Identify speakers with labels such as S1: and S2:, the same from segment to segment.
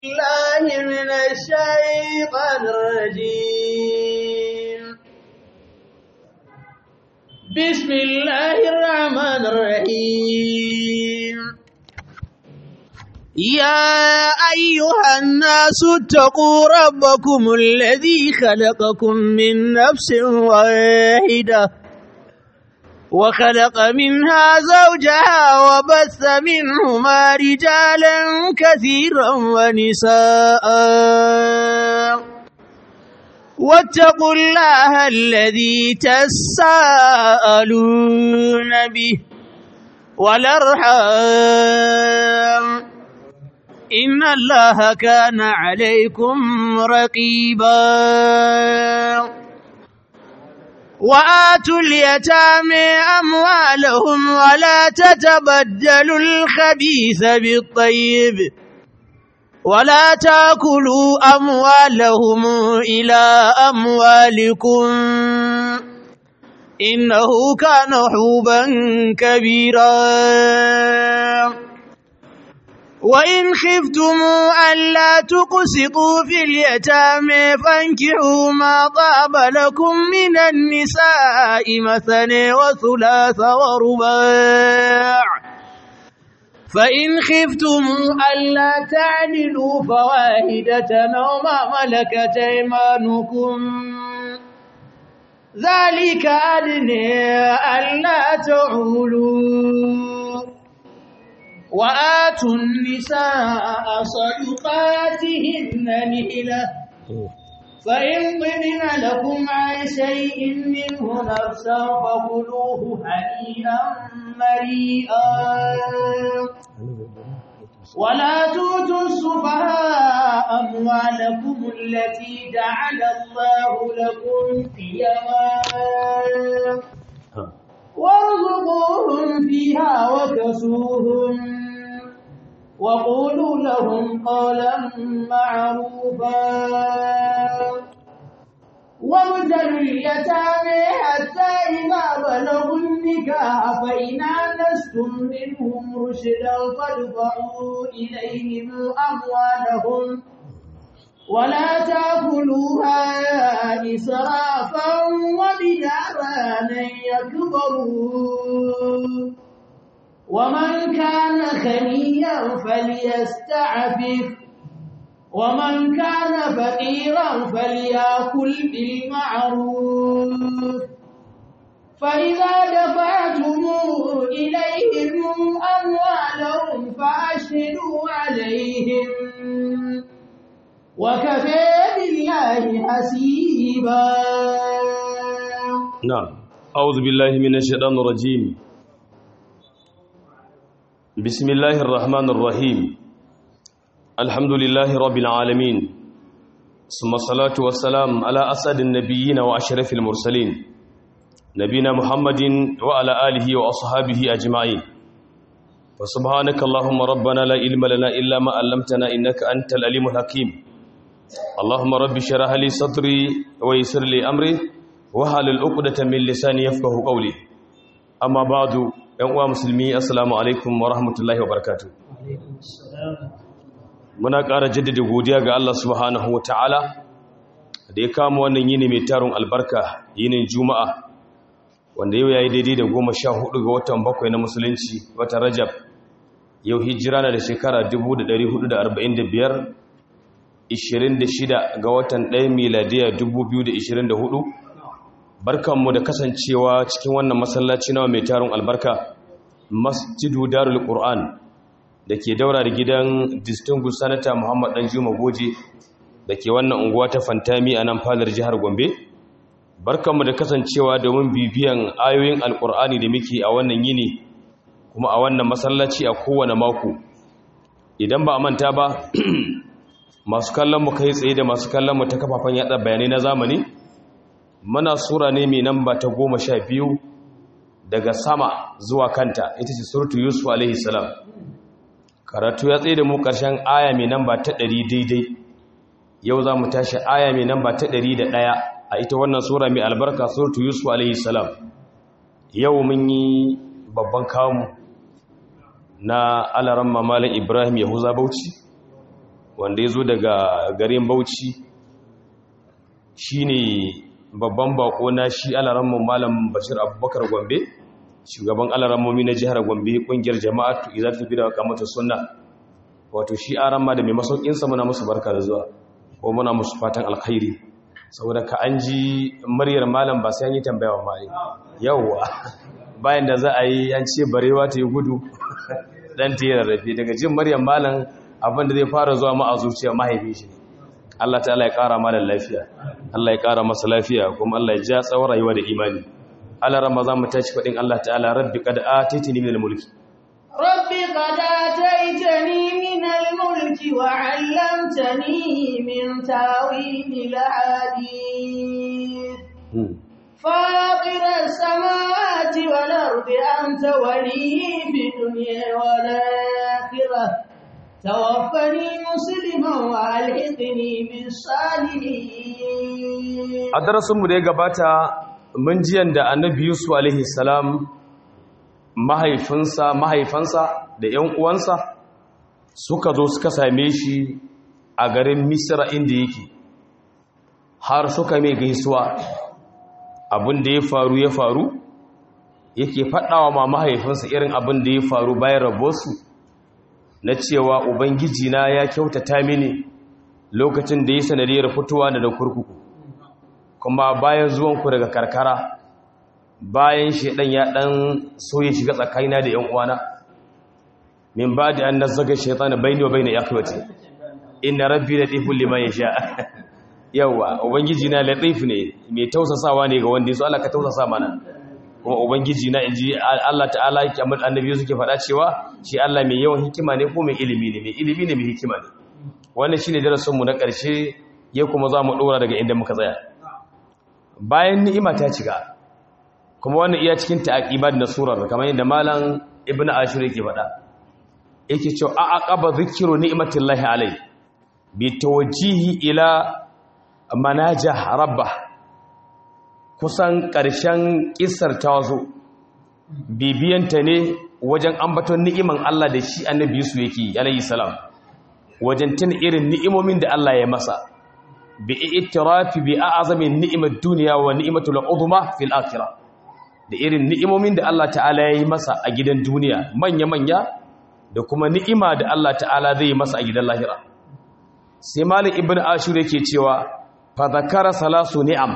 S1: الله من الشيطان الرجيم بسم الله الرحمن الرحيم يا أيها الناس اتقوا ربكم الذي خلقكم من نفس واحدة وخلق منها زوجها وبث منهما رجالا كثيرا ونساء واتقوا الله الذي تساءلون به والأرحام إن الله كان عليكم رقيبا وآتوا اليتامى أموالهم ولا تتبدلوا الخبيث بالطيب ولا تاكلوا أموالهم إلى أموالكم إنه كان حوبا كبيرا وإن خفتم ألا تقسطوا في اليتامى فانكحوا ما طاب لكم من النساء مثني وثلاث ورباع فإن خفتم ألا تعدلوا فواحدة أو ما ملكت أيمانكم ذلك أدنى ألا تعولوا وآتوا النساء صدقاتهن نهلة فإن طبن لكم عن شيء منه نفسا فكلوه هنيئا مريئا ولا تؤتوا السفهاء أموالكم التي جعل الله لكم قيما وارزقوهم فيها وكسوهم وقولوا لهم قولا معروفا وابتلوا اليتامى حتى إذا بلغوا النكاح فإن آنستم منهم رشدا فادفعوا إليهم أموالهم ولا تأكلوها إسرافا وبدارا أن يكبروا ومن كان خنيا فليستعفف ومن كان فقيرا فليأكل بالمعروف فإذا دفعتم إليهم أموالهم فأشهدوا عليهم وكفى بالله حسيبا
S2: نعم أعوذ بالله من الشيطان الرجيم بسم الله الرحمن الرحيم الحمد لله رب العالمين ثم الصلاة والسلام على أسد النبيين وأشرف المرسلين نبينا محمد وعلى آله وأصحابه أجمعين فسبحانك اللهم ربنا لا علم لنا إلا ما علمتنا إنك أنت العليم الحكيم اللهم رب شرح لي صدري ويسر لي أمري وحل العقدة من لساني يفقه قولي أما بعد يا مسلمي السلام عليكم ورحمة الله وبركاته muna ƙara jaddada godiya ga Allah subhanahu wa ta'ala da ya kama wannan yini mai tarin albarka yinin juma'a wanda yau ya yi daidai da goma sha hudu ga watan bakwai na musulunci wata rajab yau hijira na da shekara 1445 26 ga watan 1 miladiya 2024 barkanmu da kasancewa cikin wannan masallaci nawa mai tarin albarka masjidu darul qur'an da ke daura da gidan distinguished senator muhammad dan juma goje da ke wannan unguwa ta fantami a nan fadar jihar gombe barkanmu da kasancewa domin bibiyan ayoyin alkur'ani da muke a wannan yini kuma a wannan masallaci a kowane mako idan ba a manta ba masu kallon mu kai tsaye da masu kallon mu ta kafafen yada bayanai na zamani muna sura ne mai namba ta goma sha biyu daga sama zuwa kanta ita ce suratu yusuf alaihi salam karatu ya tsaye da mu ƙarshen aya mai namba ta ɗari daidai yau za mu tashi aya mai namba ta ɗari da ɗaya a ita wannan sura mai albarka suratu yusuf alaihi salam yau mun yi babban kamu na alaran mamalin ibrahim yahuza bauchi wanda ya zo daga garin bauchi shi ne babban bako na shi alaramman malam bashir abubakar gombe shugaban alarammomi na jihar gombe kungiyar jama'atu izar tafi da kamata sunna wato shi aran ma da mai masaukinsa muna musu barka da zuwa ko muna musu fatan alkhairi saboda ka an ji muryar malam ba sai an yi tambaya wa mai yawwa bayan da za a yi an ce barewa ta yi gudu dan ta yi rarrafe daga jin muryar malam abin da zai fara zuwa ma a zuciya mahaifi shi ne Allah ta'ala ya kara malam lafiya Allah ya kara masa lafiya kuma Allah ya ja tsawon rayuwa da imani Allah ramadan mu tashi fadin Allah ta'ala rabbi qad ataytini min al-mulki
S1: rabbi qad ataytani min al-mulki wa 'allamtani min tawil al-hadith فاطر السماوات والأرض أنت ولي في الدنيا والآخرة توفني مسلما والحقني بالصالحين
S2: a darasinmu da ya gabata mun jiyan da annabi yusuf alaihi salam mahaifinsa mahaifansa da ‘yan uwansa suka zo suka same shi a garin misira inda yake har suka mai gaisuwa abin da ya faru ya faru yake faɗawa ma mahaifinsa irin abin da ya faru bayan rabosu na cewa ubangiji na ya kyautata mini lokacin da ya sanadiyar fitowa da kurkuku kuma bayan zuwanku daga karkara bayan shaidan ya dan so ya shiga tsakanina da yan uwana min ba da an nazaga shaitan baini wa baina yakwati inna rabbi latiful liman yasha yawa ubangiji na latif ne mai tausasawa ne ga wanda yaso Allah ka tausasa mana kuma ubangiji na inji Allah ta'ala yake amma annabi suke faɗa cewa shi Allah mai yawan hikima ne ko mai ilimi ne mai ilimi ne mai hikima ne wannan shine darasin mu na ƙarshe ya kuma za mu dora daga inda muka tsaya bayan ni'ima ta cika kuma wannan iya cikin ta'aqibat na surar kamar yadda malam ibnu ashur yake faɗa yake cewa a aqaba zikru ni'matillahi alai bi tawjihi ila manajah rabbah kusan ƙarshen ƙisar ta zo bibiyanta ne wajen ambaton ni'iman Allah da shi annabi su yake alayhi salam wajen tun irin ni'imomin da Allah ya masa bi itirafi bi a'zami ni'imat dunya wa ni'imatul uzma fil akhirah da irin ni'imomin da Allah ta'ala ya yi masa a gidan duniya manya manya da kuma ni'ima da Allah ta'ala zai yi masa a gidan lahira sai malik ibn ashur yake cewa fa zakara salasu ni'am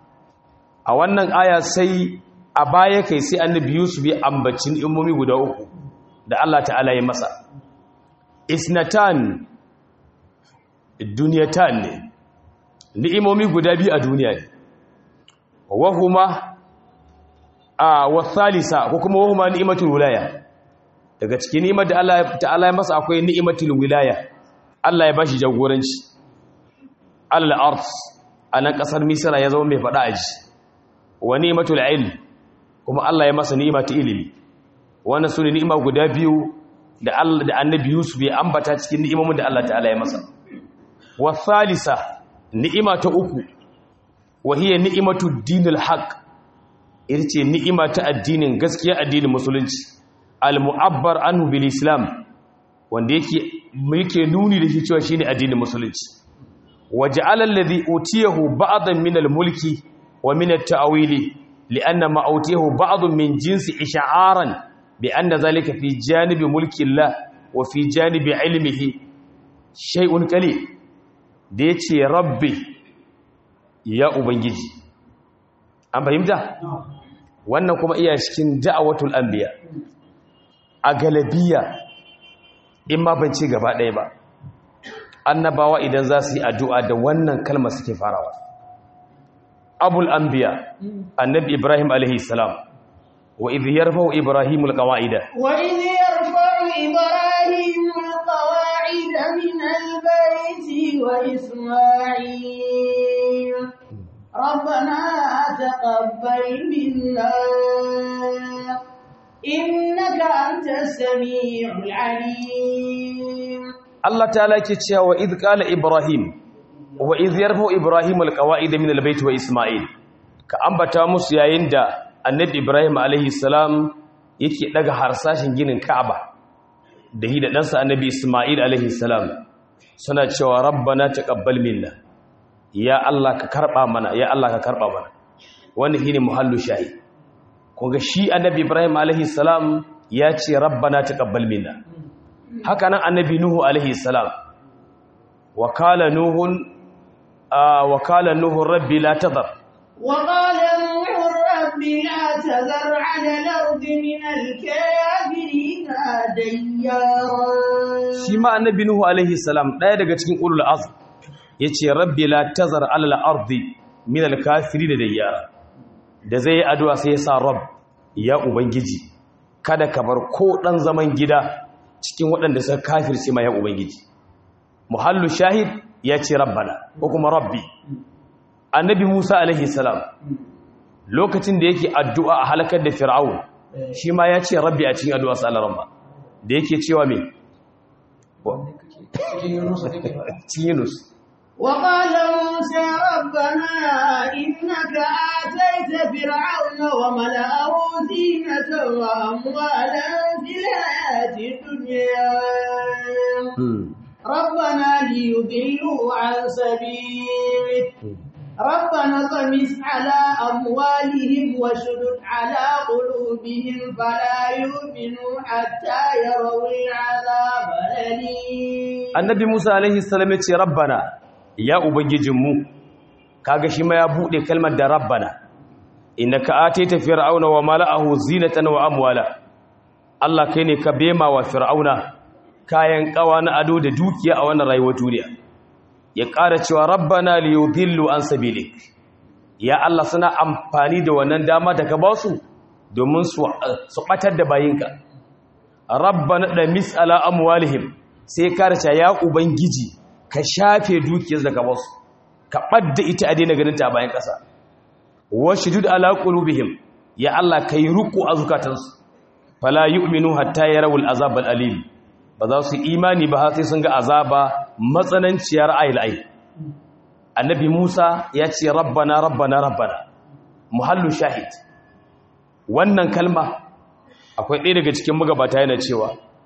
S2: a wannan aya sai a baya kai sai annabi yusuf ya ambaci ni'imomi guda uku da Allah ta'ala ya masa isnatan duniyatan ne ni'imomi guda biyu a duniya ne wahuma a wasalisa ko kuma wahuma ni'imatul wilaya daga cikin ni'imar da Allah ta'ala ya masa akwai ni'imatul wilaya Allah ya bashi jagoranci al-ard anan kasar misra ya zama mai fada aji wa ni'matul ilm kuma Allah ya masa ni'ima ta ilimi wannan sune ni'ima guda biyu da Allah da Annabi Yusuf ya ambata cikin ni'imomin da Allah ta'ala ya masa wa thalitha ni'ima ta uku wa hiya ni'matud dinil haqq ita ce ni'ima ta addinin gaskiya addinin musulunci al-mu'abbar anhu bil islam wanda yake yake nuni da shi cewa shine addinin musulunci waja'ala alladhi utiyahu ba'dan min al-mulki wa min at-ta'wili li'anna ma utiyahu ba'dun min jinsi ish'aran bi anna dhalika fi janibi mulki Allah wa fi janibi ilmihi shay'un qalil da yace rabbi ya ubangiji an fahimta wannan kuma iya cikin da'awatul anbiya a galabiya in ma ban ce gaba ɗaya ba annabawa idan za su yi addu'a da wannan kalma suke farawa abul anbiya annabi ibrahim alaihi salam wa idh yarfa'u ibrahim alqawaida
S1: wa idh yarfa'u ibrahim alqawaida min albayti wa isma'il ربنا تقبل منا إنك أنت السميع العليم
S2: الله تعالى كتشا وإذ قال إبراهيم وإذ يرفع إبراهيم القواعد من البيت وإسماعيل كأنبتا musu yayin da annabi Ibrahim alaihi salam yake daga harsashin ginin Ka'aba da hi da ɗansa annabi Ismail alaihi salam suna cewa rabbana taqabbal minna ya Allah ka karba mana ya Allah ka karba mana wannan shine muhallu shahi kunga shi annabi Ibrahim alaihi salam ya ce rabbana taqabbal minna haka nan annabi Nuhu alaihi salam wa qala nuhun wa qala nuhu rabbi la tadhar
S1: وقال نوح رب لا تذر على الأرض من الكافرين ديارا
S2: shi ma annabi nuhu alaihi salam ɗaya daga cikin ulul azm yace rabbi la tazar alal ardi min al kafirin da yara da zai yi addu'a sai ya sa rabb ya ubangiji kada ka bar ko dan zaman gida cikin waɗanda suka kafirce ma ya ubangiji muhallu shahid ya ce rabbana ko kuma rabbi annabi musa alaihi salam lokacin da yake addu'a a halakar da fir'aun shi ma ya ce rabbi a cikin addu'a sallar rabba da yake cewa me cikin yunus
S1: وقال موسى ربنا إنك آتيت فرعون وملأه زينة وأموالا في الحياة الدنيا ربنا ليضلوا عن سبيلك ربنا طمس على أموالهم وشدد على قلوبهم فلا يؤمنوا حتى يروا العذاب الأليم
S2: annabi musa alaihi salam ya ce rabbana ya ubangijinmu kaga shi ma ya bude kalmar da rabbana innaka ataita fir'auna wa mala'ahu zinatan wa amwala Allah kai ne ka bema wa fir'auna kayan kawa na ado da dukiya a wannan rayuwar duniya ya ƙara cewa rabbana liyudillu an sabilik ya Allah suna amfani da wannan dama da ka ba su domin su su batar da bayinka rabbana da mis'ala amwalihim sai karca ya ubangiji ka shafe dukiyar da ka basu ka ɓadda ita a daina ganin ta bayan ƙasa washdud ala qulubihim ya Allah kai ruku a zukatansu fala yu'minu hatta yarawul azab alim ba za su imani ba har sai sun ga azaba matsananciyar ayil ay annabi Musa ya ce rabbana rabbana rabbana muhallu shahid wannan kalma akwai ɗaya daga cikin magabata yana cewa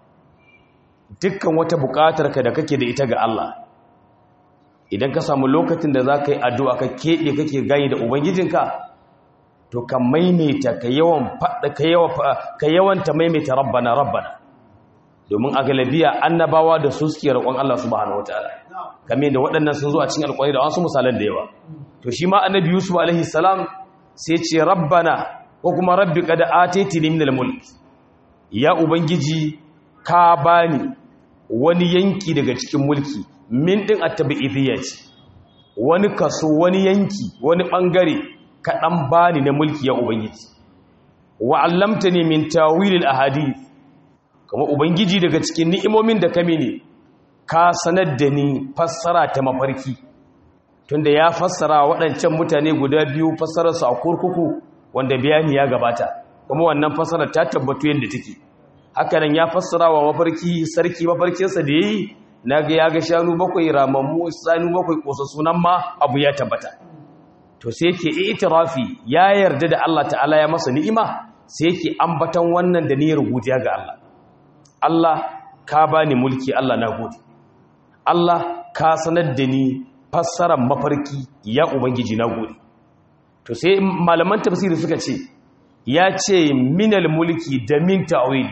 S2: dukkan wata buƙatar ka da kake da ita ga Allah idan ka samu lokacin da za ka yi addu'a ka keɓe kake gani da ubangijinka to ka maimaita ka yawan faɗa ka yawanta maimaita rabbana rabbana domin a galabiya annabawa da su suke roƙon Allah subhanahu wataala kamar da waɗannan sun zo a cikin alƙwari da wasu misalan da yawa to shi ma annabi yusuf alaihi salam sai ce rabbana ko kuma rabbi qad ataytini min al-mulk ya ubangiji ka bani wani yanki daga cikin mulki min din at-tabi'idiyya ce wani kaso wani yanki wani bangare ka dan bani na mulki ya ubangiji wa 'allamtani min tawil al-ahadith kuma ubangiji daga cikin ni'imomin da kame ne ka sanar da ni fassara ta mafarki tunda ya fassara waɗancan mutane guda biyu fassararsu a kurkuku wanda bayani ya gabata kuma wannan fassarar ta tabbatu yadda take haka nan ya fassara wa mafarki sarki mafarkinsa da yayi naga ya ga shanu bakwai ramammu sanu bakwai kosa sunan ma abu ya tabbata to sai yake itirafi ya yarda da Allah ta'ala ya masa ni'ima sai yake ambatan wannan da niyyar godiya ga Allah Allah ka bani mulki Allah na gode Allah ka sanar da ni fassarar mafarki ya ubangiji na gode to sai malaman tafsiri suka ce ya ce minal mulki da min ta'wil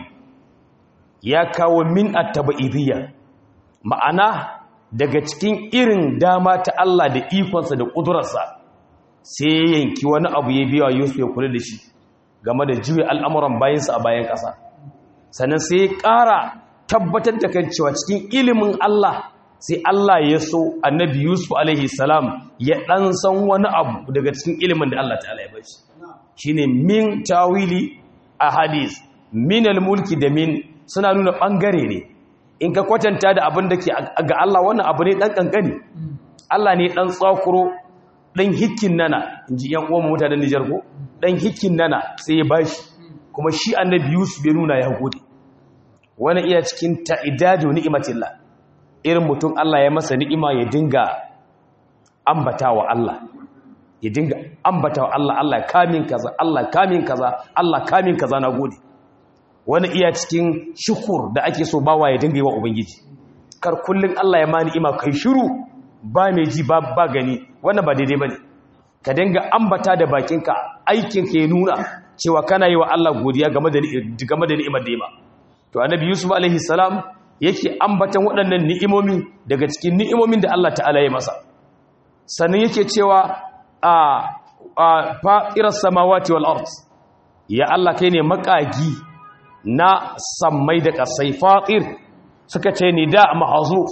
S2: ya kawo min at-tabaidiyya ma'ana daga cikin irin dama ta Allah da ikonsa da kudurarsa sai ya yanki wani abu ya biya Yusuf ya kula da shi game da juya al'amuran bayansa a bayan ƙasa sannan sai ya ƙara tabbatar da kan cewa cikin ilimin Allah sai Allah ya so annabi Yusuf alaihi salam ya ɗan san wani abu daga cikin ilimin da Allah ta'ala ya bashi shine min tawili a hadis min mulki da min suna nuna ɓangare ne in ka kwatanta da abin da ke ga Allah wannan abu ne ɗan ƙanƙani Allah ne ɗan tsakuro ɗan hikin nana in ji ‘yan uwan mutanen Nijar ko ɗan hikin nana sai ya bashi kuma shi annabi Yusuf ya nuna ya gode wani iya cikin ta'idadu ni'imatillah irin mutum Allah ya masa ni'ima ya dinga ambatawa Allah ya dinga ambatawa Allah Allah kamin kaza Allah kamin kaza Allah kamin kaza na gode wani iya cikin shukur da ake so bawa ya dinga yi wa ubangiji kar kullun Allah ya mani ima kai shiru ba mai ji ba ba gani wannan ba daidai bane ka dinga ambata da bakinka aikin ka ya nuna cewa kana yi wa Allah godiya game da game da ni'imar da ya to annabi yusuf alaihi salam yake ambatan waɗannan ni'imomi daga cikin ni'imomin da Allah ta'ala ya masa sannan yake cewa a a fa'iras samawati wal ard ya Allah kai ne makagi na sammai da kasai fatir suka ce nida mahzuf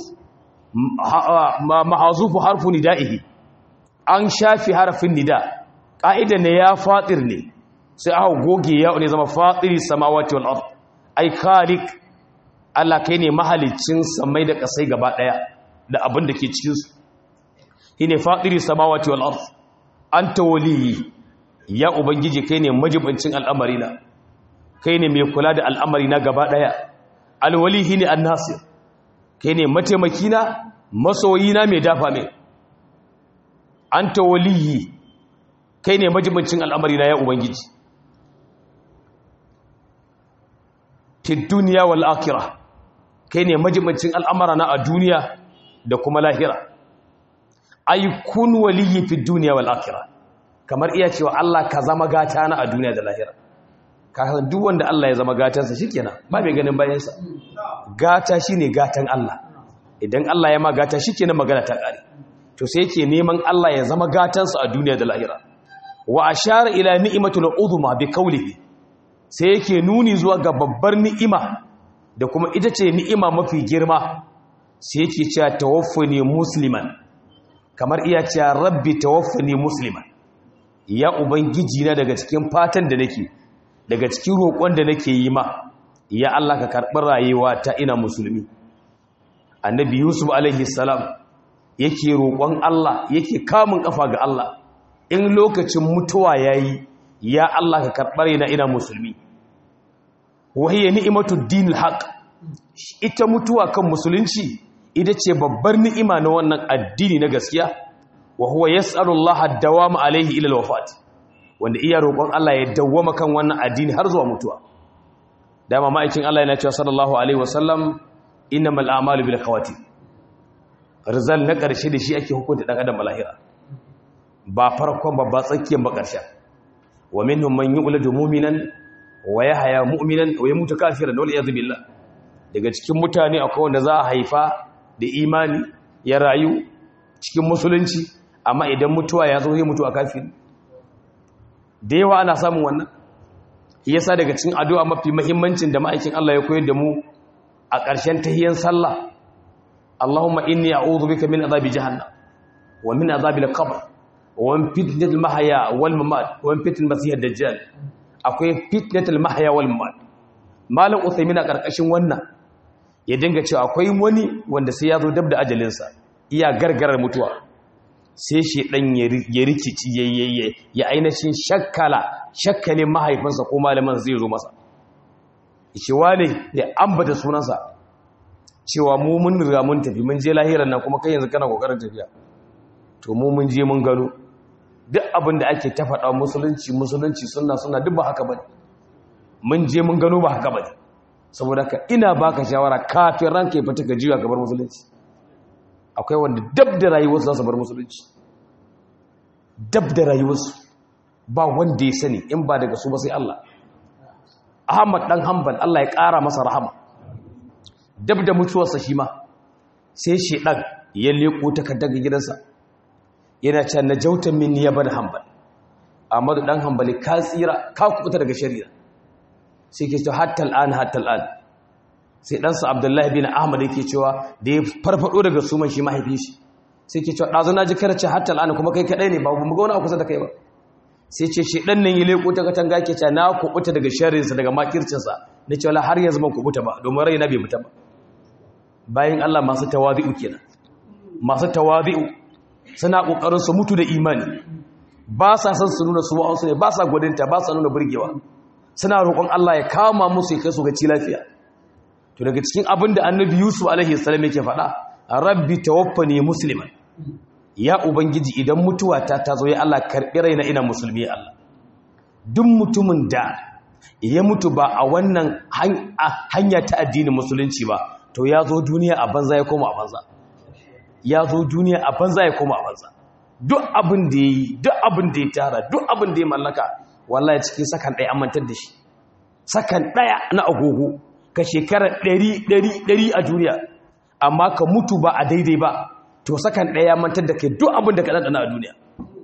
S2: mahzufu harfu nida'ihi an shafi harfin nida ka'ida ne ya fatir ne sai aka goge ya ne zama fatiri samawati wal ard ai khaliq Allah kai ne mahalicin samai da kasai gaba daya da abin da ke cikin su shine fatiri samawati wal ard anta waliyi ya ubangiji kai ne majibancin al'amari na kai ne mai kula da al'amari na gaba daya alwali shine annasir kai ne mataimaki na masoyi na mai dafa mai anta waliyi kai ne majibancin al'amari na ya ubangiji fi duniya wal akhirah kai ne majibancin al'amara na a duniya da kuma lahira ay kun waliyyi fi duniya wal akhirah kamar iya cewa Allah ka zama gata na a duniya da lahira ka san duk wanda Allah ya zama gatansa shikenan ba mai ganin bayan sa gata shine gatan Allah idan Allah ya ma gata shikenan magana ta kare to sai yake neman Allah ya zama gatansa a duniya da lahira wa ashara ila ni'matul uzma bi qawlihi sai yake nuni zuwa ga babbar ni'ima da kuma ita ce ni'ima mafi girma sai yake cewa tawaffani musliman kamar iya cewa rabbi tawaffani musliman ya ubangiji na daga cikin fatan da nake daga cikin roƙon da nake yi ma ya Allah ka karɓi rayuwa ta ina musulmi annabi yusuf alaihi salam yake roƙon Allah yake kamun kafa ga Allah in lokacin mutuwa yayi ya Allah ka karɓar na ina musulmi wahiyya ni'imatu dinil haq ita mutuwa kan musulunci ita ce babbar ni'ima na wannan addini na gaskiya wa huwa yas'alu Allah ad-dawama alayhi ila al-wafat wanda iya roƙon Allah ya dawwama kan wannan addini har zuwa mutuwa dama ma'aikin Allah yana cewa sallallahu alaihi wasallam innamal a'malu bil khawati rizal na ƙarshe da shi ake hukunta dan adam lahira ba farkon ba ba tsakiyar ba ƙarshen wa minhum man yu'ladu mu'minan wa yahya mu'minan wa yamutu kafiran wal iyad billah daga cikin mutane akwai wanda za a haifa da imani ya rayu cikin musulunci amma idan mutuwa ya zo zai mutu a kafiri da yawa ana samun wannan yasa daga cikin addu'a mafi muhimmancin da ma'aikin Allah ya koyar da mu a ƙarshen tahiyyar sallah Allahumma inni a'udhu bika min azabi jahannam wa min azabil qabr wani fitnatul mahaya wal mamat wani fitnatul masihar dajjal akwai fitnatul mahaya wal mamat malam uthaymin a karkashin wannan ya dinga cewa akwai wani wanda sai ya zo dab da ajalinsa iya gargarar mutuwa sai shi dan ya rikici yayyaye ya ainihin shakkala shakkalin mahaifinsa ko malaman zai zo masa shi wane ya ambata sunansa cewa mu mun riga mun tafi mun je lahiran nan kuma kai yanzu kana kokarin tafiya to mu mun je mun gano duk abin da ake ta faɗa musulunci musulunci suna suna duk ba haka bane mun je mun gano ba haka bane saboda ka ina baka shawara kafin ranka ya fita ka jiya ka bar musulunci akwai wanda dab da rayuwarsu za su bar musulunci dab da rayuwarsu ba wanda ya sani in ba daga su ba sai Allah Ahmad dan Hanbal Allah ya ƙara masa rahama dab da mutuwarsa shi ma sai shedan ya leko takardar gidansa yana can na jautan min ya bada hambal amma dan hambali ka tsira ka kubuta daga shari'a sai ke cewa hatta al'an hatta al'an sai ɗansa abdullahi bin ahmad yake cewa da ya farfado daga suman shi mahaifi shi sai ke cewa ɗazu na ji karace hatta al'an kuma kai kaɗai ne ba mu ga wani kusa da kai ba sai ce shi ɗan nan ya leƙo ta katanga ke cewa na kubuta daga shari'arsa daga makircinsa na cewa har yanzu ban kubuta ba domin raina bai fita ba bayan allah masu tawabi'u kenan masu tawabi'u suna ƙoƙarin su mutu da imani ba sa san su nuna su wa'ansu ne ba sa gwadinta ba sa nuna burgewa suna roƙon Allah ya kama musu ya kai su ga ci lafiya to daga cikin abin da annabi yusuf alaihi salam yake faɗa rabbi tawaffani musliman ya ubangiji idan mutuwa ta ta zo ya Allah karɓi raina ina musulmi ya Allah duk mutumin da ya mutu ba a wannan hanya ta addinin musulunci ba to ya zo duniya a banza ya koma a banza ya zo duniya a banza ya koma a banza duk abin da ya yi duk abin da ya tara duk abin da ya mallaka wallahi cikin sakan ɗaya amantar da shi sakan ɗaya na agogo ka shekara ɗari ɗari ɗari a duniya amma ka mutu ba a daidai ba to sakan ɗaya mantar da kai duk abin da ka ɗanɗana a duniya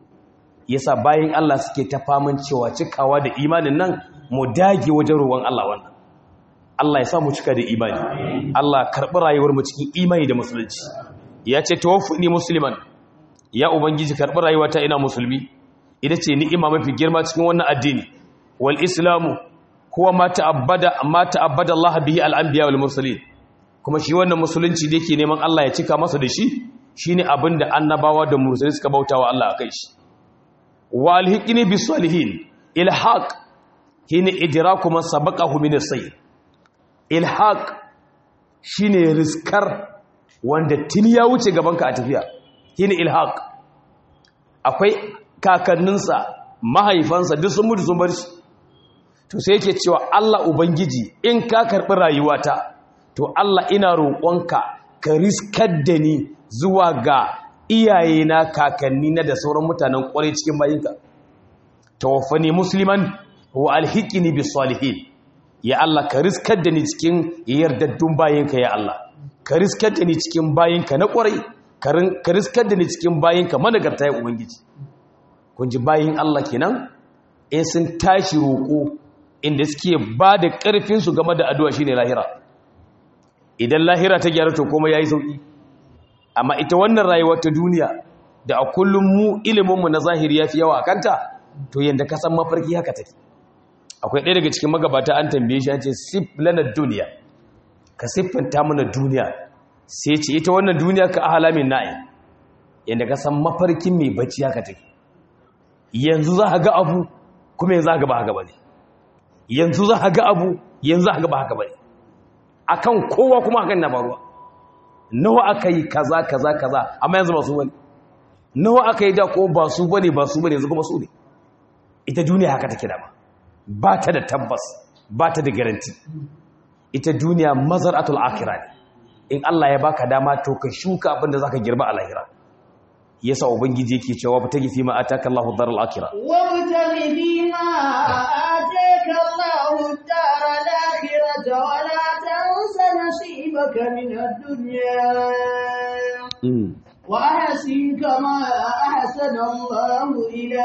S2: yasa bayan Allah suke ta faman cewa cikawa da imanin nan mu dage wajen ruwan Allah wannan Allah ya sa mu cika da imani Allah karɓi rayuwar mu cikin imani da musulunci ya ce tawaffuni musliman ya ubangiji karɓi rayuwata ina musulmi ita ce ni'ima mafi girma cikin wannan addini wal islamu huwa ma ta'abbada ma ta'abbada Allah bihi al anbiya wal mursalin kuma shi wannan musulunci da yake neman Allah ya cika masa da shi shine abinda annabawa da mursalai suka bautawa Allah akai shi wa alhiqni bis salihin ilhaq hina idraku man sabaqahu min as-sayr ilhaq shine riskar wanda tuni ya wuce gabanka a tafiya hina ilhaq akwai kakanninsa mahaifansa duk sun mutu sun bar shi to sai yake cewa Allah ubangiji in ka karbi rayuwata to Allah ina roƙonka ka riskar da ni zuwa ga iyayena kakanni na da sauran mutanen ƙwarai cikin bayinka tawaffani musliman wa alhiqni bis salihin ya Allah ka riskar da ni cikin yardaddun bayinka ya Allah ka riskar da ni cikin bayinka na ƙwarai ka riskar da ni cikin bayinka managarta ya ubangiji kun ji bayin Allah kenan in sun tashi roƙo inda suke ba da ƙarfinsu game da addu'a shine lahira idan lahira ta gyara to kuma yayi sauki amma ita wannan rayuwar ta duniya da a kullum mu iliminmu na zahiri yafi yawa akanta to yanda ka san mafarki haka take akwai ɗaya daga cikin magabata an tambaye shi an ce sif lana duniya ka siffanta mana duniya sai ce ita wannan duniya ka ahalamin na'i yanda ka san mafarkin mai bacci haka take yanzu za ka ga abu kuma yanzu za ka ga ba haka bane yanzu za ka ga abu yanzu za ka ga ba haka bane akan kowa kuma hakan na faruwa nawa aka yi kaza kaza kaza amma yanzu ba su bane nawa aka yi da ko ba su bane ba su bane yanzu kuma su ne ita duniya haka take dama ba ta da tabbas ba ta da garanti ita duniya mazaratul akhirah ne in Allah ya baka dama to ka shuka abin da zaka girba a lahira yasa ubangiji yake cewa ba ta gifi ma ataka Allahu daral akhirah
S1: wa mutaghi bima ataka Allahu daral akhirah wa la tansa nasibaka min ad-dunya wa ahsin kama ahsana Allahu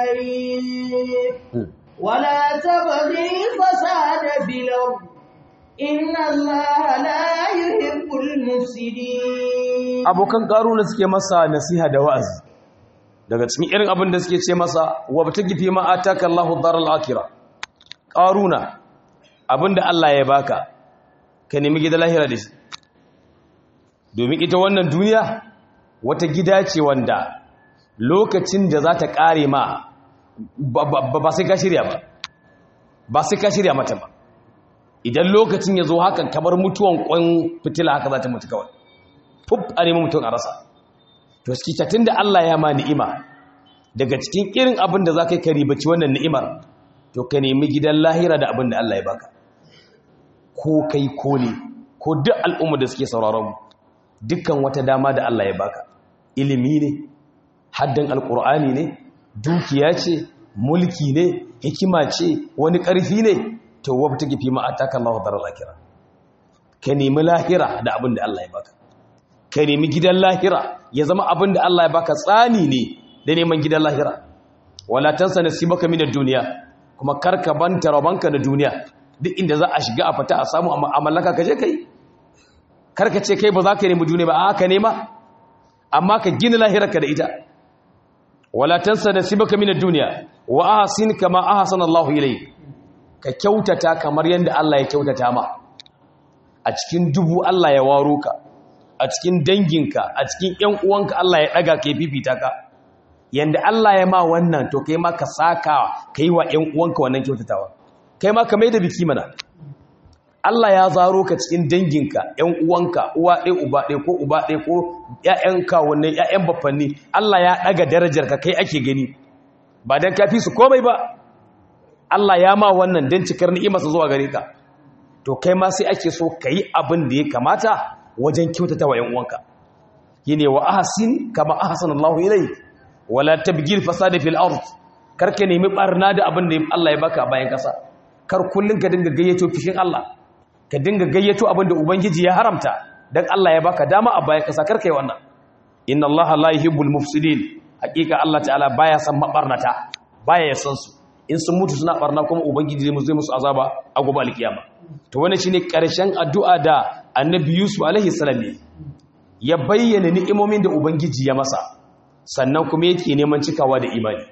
S1: ilayk wa la tabghi fasada bil ardh inna allaha la yuhibbul mufsidin
S2: abokan karuna suke masa nasiha da wa'azi daga cikin irin abin da suke ce masa wa batagi fi ma ataka Allahu daral akhirah karuna abinda Allah ya baka ka nemi gidan lahira da shi domin ita wannan duniya wata gida ce wanda lokacin da za ta kare ma ba sai ka shirya ba ba sai ka shirya mata ba idan lokacin ya zo hakan kamar mutuwan kwan fitila haka za ta mutu kawai fuf a nemi mutum a rasa to skitattun da Allah ya ma ni'ima daga cikin irin abin da za ka yi karibaci wannan ni'imar to ka nemi gidan lahira da abin da Allah ya baka ko kai ko ne ko duk al'umma da suke sauraron mu dukkan wata dama da Allah ya baka ilimi ne haddan alkur'ani ne dukiya ce mulki ne hikima ce wani ƙarfi ne to wabta gifi ma ataka Allahu daral akhirah ka nemi lahira da abin da Allah ya baka ka nemi gidan lahira ya zama abin da Allah ya baka tsani ne da neman gidan lahira wala tansa nasibaka min ad-dunya kuma karka banta rabanka da duniya duk inda za a shiga a fita a samu a mallaka ka je kai karka ce kai ba za ka nemi duniya ba a ka nema amma ka gina lahirarka da ita wala tansa nasibaka min ad-dunya wa ahsin kama ahsana Allahu ilayk ka kyautata kamar yadda Allah ya kyautata ma a cikin dubu Allah ya waro ka a cikin danginka a cikin ƴan uwanka Allah ya ɗaga ka ya fifita ka yanda Allah ya ma wannan to kai ma ka saka kai wa ƴan uwanka wannan kyautatawa kai ma ka mai da biki mana Allah ya zaro ka cikin danginka ƴan uwanka uwa ɗaya uba ɗaya ko uba ɗaya ko ƴaƴanka wannan ƴaƴan baffanni Allah ya ɗaga darajar ka kai ake gani ba dan kafi su komai ba Allah ya ma wannan dan cikar ni'imarsa zuwa gare ka to kai ma sai ake so kai abin da ya kamata wajen kyautata wa 'yan uwanka yine wa ahsin kama ahsana Allahu ilayk wala tabgil fasada fil ard karka nemi barna da abin da Allah ya baka bayan kasa kar kullun ka dinga gayyato fishin Allah ka dinga gayyato abin da ubangiji ya haramta dan Allah ya baka dama a bayan kasa karka yi wannan inna Allah la yuhibbul mufsidin hakika Allah ta'ala baya san mabarnata baya ya san su in sun mutu suna barna kuma ubangiji zai musu azaba a gobe alkiyama to wannan shine karshen addu'a da annabi Yusuf alaihi salam ya bayyana ni'imomin da ubangiji ya masa sannan kuma yake neman cikawa da imani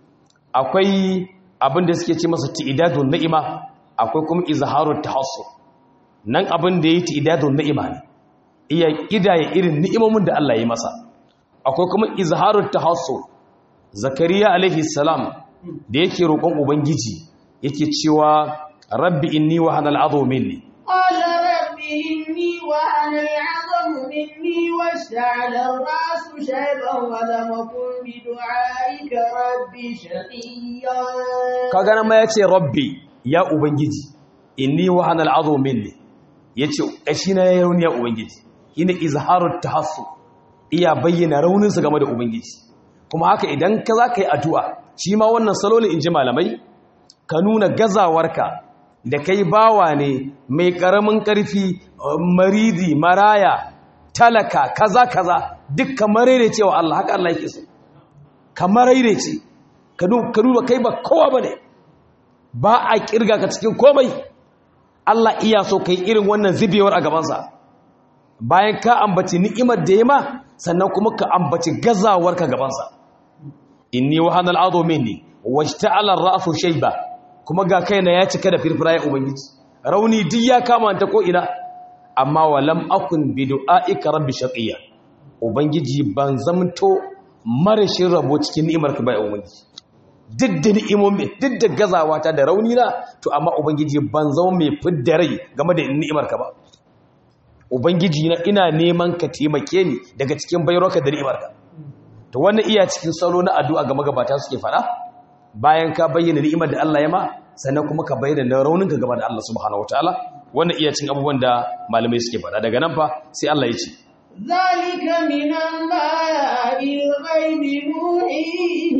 S2: akwai abin da suke ce masa ti'idadun ni'ima akwai kuma izharut tahassur nan abin da yake ti'idadun ni'ima ne iya kidaya irin ni'imomin da Allah ya masa akwai kuma izharut tahassur zakariya alaihi salam da yake roƙon ubangiji yake cewa rabbi inni wa hanal adu minni
S1: قال رب إني وأنا العظم مني واشتعل الرأس شيبا ولم أكن بدعائك رب شقيا
S2: kaga nan ma yace rabbi ya ubangiji inni wa hanal adu minni yace kashi na yayin ya ubangiji ina izharut tahassu iya bayyana raunin sa game da ubangiji kuma haka idan ka zaka yi addu'a shi ma wannan salo ne inji malamai ka nuna gazawarka da kai bawa ne mai karamin karfi maridi maraya talaka kaza kaza duk kamar cewa Allah haka Allah yake so kamar ce ka duba kai ba kowa bane ba a kirga ka cikin komai Allah iya so kai irin wannan zubewar a gabansa bayan ka ambaci ni'imar da ya ma sannan kuma ka ambaci gazawar ka gabansa inni wahanal adu minni wajta'ala ar-ra'su shayba kuma ga kaina ya cika da firfira ya ubangiji rauni duk ya kama ta ko ina amma walam akun bi du'aika rabbi shaqiya ubangiji ban zamto marashin rabo cikin ni'imar ka ba ya ubangiji duk da ni'imomi duk da gazawa ta da rauni na to amma ubangiji ban zama mai fidda rai game da ni'imar ka ba ubangiji na ina neman ka taimake ni daga cikin bayarwarka da ni'imar ka to wannan iya cikin salo na addu'a ga magabata suke fada bayan ka bayyana ni'imar da Allah ya ma sannan kuma ka bayyana rauninka gaba da Allah subhanahu wataala wannan iya cin abubuwan da malamai suke faɗa daga nan fa sai Allah ya ce
S1: ذلك من أنباء الغيب نوحيه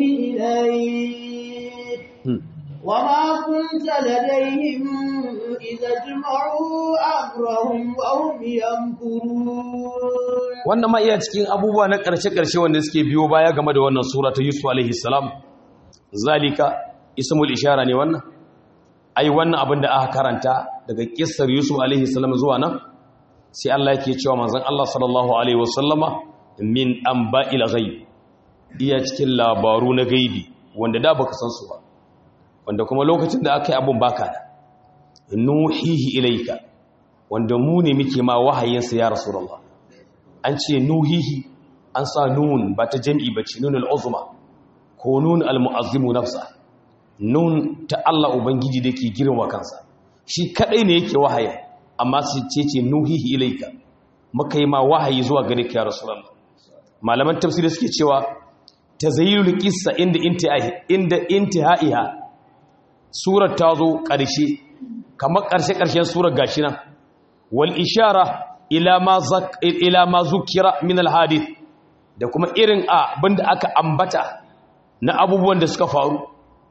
S1: إليك وما كنت لديهم إذا اجمعوا أمرهم وهم يمكرون
S2: wannan ma iya cikin abubuwa na ƙarshe-ƙarshe wanda suke biyo baya game da wannan sura ta Yusuf alaihi salam zalika ismul ishara ne wannan ai wannan abin da aka karanta daga kissar Yusuf alaihi salam zuwa nan sai Allah yake cewa manzon Allah sallallahu alaihi wasallama min amba'il ghaib iya cikin labaru na gaibi wanda da baka san su ba wanda kuma lokacin da aka yi abun baka da nuhihi ilaika wanda mu ne muke ma wahayin sa ya rasulullah an ce nuhihi an sa nun ba ta jami'i ba ce nunul uzma ko nun almu'azzimu nafsa nun ta Allah ubangiji da ke girma kansa shi kadai ne yake wahayi amma su ce ce nuhihi ilaika muka yi ma wahayi zuwa gare ka ya rasulullah malaman tafsiri suke cewa tazayyulul qissa inda intihai inda intihaiha surar ta zo ƙarshe kamar ƙarshe ƙarshen surar gashi nan wal ishara ila ma zak ila ma zukira min al hadith da kuma irin abinda aka ambata na abubuwan da suka faru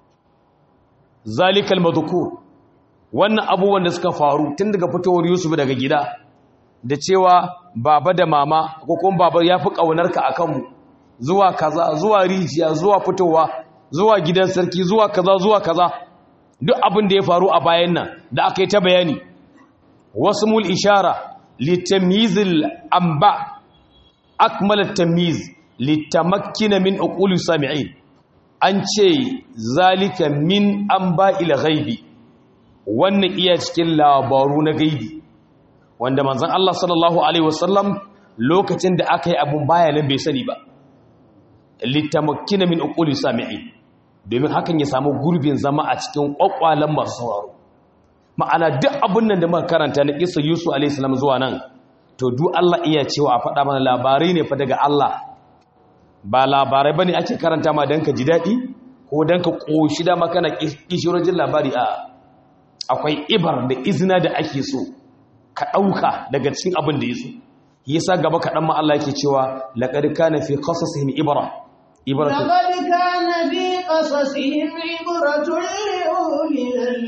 S2: zalikal madhkur wannan abubuwan da suka faru tun daga fitowar Yusuf daga gida da cewa baba da mama ko kuma baba yafi kaunarka akan mu zuwa kaza zuwa rijiya zuwa fitowa zuwa gidan sarki zuwa kaza zuwa kaza duk abin da ya faru a bayan nan da aka yi ta bayani wasmul ishara litamyizil amba akmal tamyiz litamakkina min uquli sami'in an ce zalika min amba'il ghaibi wannan iya cikin labaru na gaibi wanda manzon Allah sallallahu alaihi wasallam lokacin da aka yi abun baya nan bai sani ba litamakkina min uquli sami'in domin hakan ya samu gurbin zama a cikin kwakwalen masu sauraro ma'ana duk abin nan da muka karanta na kisa Yusuf alaihi salam zuwa nan to duk Allah iya cewa a faɗa mana labarai ne fa daga Allah ba labarai bane ake karanta ma dan ka ji daɗi ko dan ka koshi da makana kishirojin labari a akwai ibar da izina da ake so ka ɗauka daga cikin abin da ya so yasa gaba kaɗan ma Allah yake cewa laqad kana fi qasasihim ibra ibratun
S1: لقد كان في قصصهم عبرة لأولي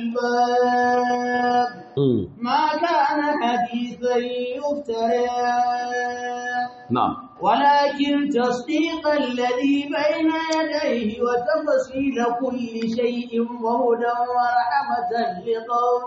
S1: الألباب
S2: Mm,
S1: ما كان حديثا يفترى
S2: na'am
S1: ولكن تصديق الذي بين يديه وتفصيل كل شيء وهدى ورحمة لقوم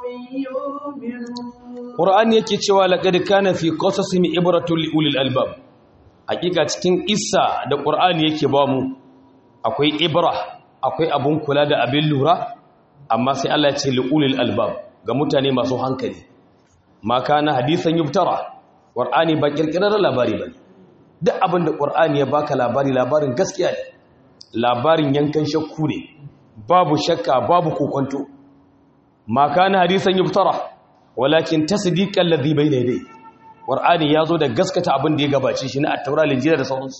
S1: يؤمنون
S2: Qur'ani yake cewa laqad kana fi qasasihim ibratun li ulil albab hakika cikin isa da Qur'ani yake ba mu akwai ibra akwai abun kula da abin lura amma sai Allah ya ce li ulil albab ga mutane masu hankali ma kana hadisan yubtara Qur'ani ba kirkirar labari bane duk abin da Qur'ani ya baka labari labarin gaskiya ne labarin yankan shakku ne babu shakka babu kokonto ma kana hadisan yubtara walakin tasdiqan ladhi bayna yadayhi qur'ani yazo da gaskata abin da ya gabace shi na at-taura linjila da sauransu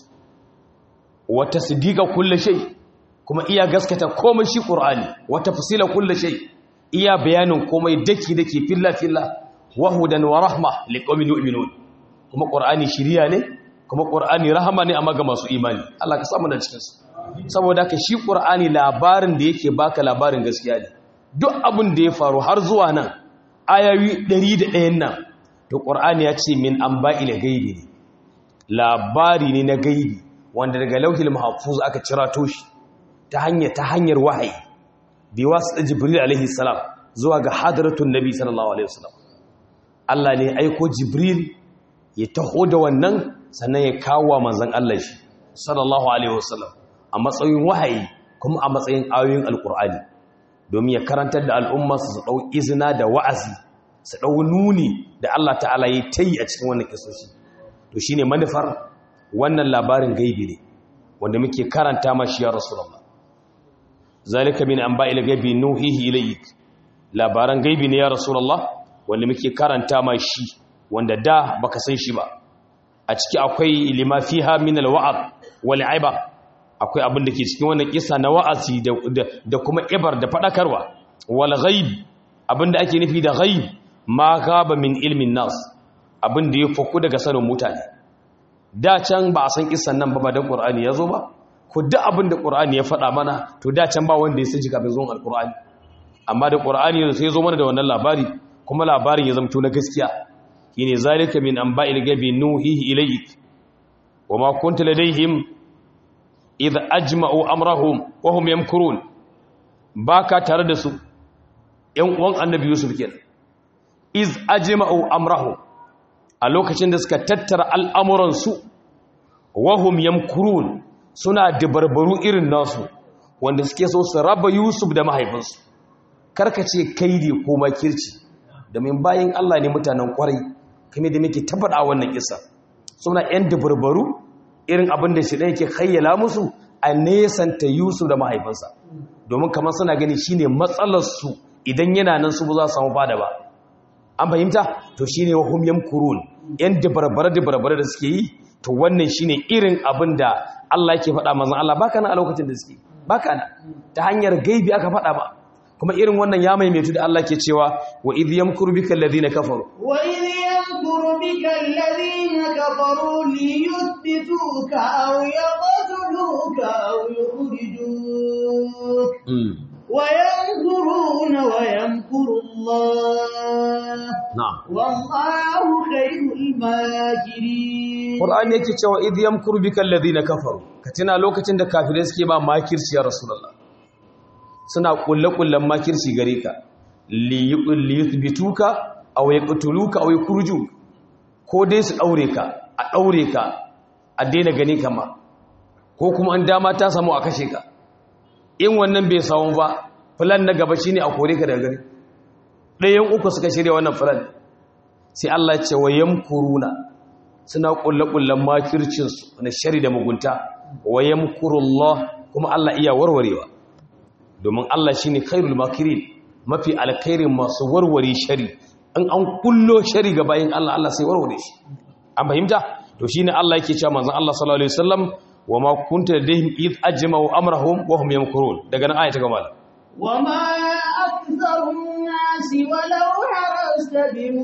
S2: wa tasdiqa kulli shay kuma iya gaskata komai shi qur'ani wa tafsila kulli shay iya bayanin komai daki daki filla filla wa hudan wa rahma liqaumin yu'minun kuma qur'ani shiriya ne kuma qur'ani rahama ne amma ga masu imani Allah ka samu da cikin su saboda haka shi qur'ani labarin da yake baka labarin gaskiya ne duk abin da ya faru har zuwa nan ayoyi ɗari da ɗayan nan to ƙur'ani ya ce min an ba'i da gaibi ne labari ne na gaibi wanda daga lauhil mahafuz aka cira toshi ta hanyar ta hanyar wahayi bi wasu da jibril alaihi salam zuwa ga hadaratun nabi sallallahu alaihi wasallam Allah ne aiko jibril ya taho da wannan sannan ya kawo wa manzon Allah shi sallallahu alaihi wasallam a matsayin wahayi kuma a matsayin ayoyin alƙur'ani domin ya karantar da al'umma su ɗau izina da wa'azi su ɗau nuni da Allah ta'ala ya ta yi a cikin wannan kisoshi to shi ne manufar wannan labarin gaibi ne wanda muke karanta mashi ya rasu rama zalika min an ba'ila gaibi nuhihi ilayik labaran gaibi ne ya rasu wanda muke karanta mashi wanda da baka san shi ba a ciki akwai lima fiha min alwa'ad wal aiba akwai abin da ke cikin wannan kisa na wa'azi da kuma ibar da fadakarwa wal ghaib abin da ake nufi da ghaib ma gaba min ilmin nas abin da ya faku daga sanin mutane da can ba a san kisan nan ba ba dan qur'ani ya zo ba ko duk abin da qur'ani ya faɗa mana to da can ba wanda ya san kafin zuwan alqur'ani amma da qur'ani ya sai zo mana da wannan labari kuma labarin ya zamto na gaskiya shine zalika min anba'il gabi nuhihi ilayk wa ma kunta ladaihim idh ajma'u amrahum wa hum yamkurun baka tare da su ƴan uwan annabi yusuf kenan iz ajma'u amrahum a lokacin da suka tattara al'amuran su wa hum yamkurun suna dabarbaru irin nasu wanda suke so su raba yusuf da mahaifinsu karkace kaidi ko makirci domin bayan Allah ne mutanen kwarai kame da muke tabbata a wannan kisa suna ƴan dabarbaru irin abin da shi ɗaya ke kayyala musu a nesanta yusuf da mahaifinsa domin kamar suna gani shine matsalarsu idan yana nan su ba za su samu fada ba an fahimta to shine wahum yamkurun yan dabarbara dabarbara da suke yi to wannan shine irin abin da Allah yake faɗa manzon Allah baka nan a lokacin da suke baka nan ta hanyar gaibi aka faɗa ba kuma irin wannan ya maimaitu da Allah ke cewa wa idh yamkuru bika alladhina kafaru
S1: wa idh yamkuru bika alladhina kafaru liyuthbituka aw yaqtuluka aw yukhrijuk wa yamkuruna wa yamkuru Allah
S2: na'am
S1: wallahu khayrul makirin
S2: Qur'ani yake cewa idh yamkuru bika alladhina kafaru ka tuna lokacin da kafirai suke ba makirci ya rasulullah suna kulle-kullen makirci gare ka liyuthbituka aw yaqtuluka aw yukhrijuk ko dai su daure ka a daure ka a daina gani kama ko kuma an dama ta samu a kashe ka in wannan bai samu ba plan na gaba shine a kore ka daga gari ɗayan uku suka shirya wannan plan sai Allah ya ce wa yamkuruna suna kulle-kullen makircin su na shari da mugunta wa yamkurullah kuma Allah iya warwarewa domin Allah shine khairul makirin mafi alkhairin masu warware shari in an kullo shari ga bayin Allah Allah sai warware shi an fahimta to shine Allah yake cewa manzon Allah sallallahu alaihi wasallam wa ma kunta ladayhim id ajma'u amrahum wa hum yamkurun daga nan ayata gaba
S1: وما أكثر الناس ولو حرصت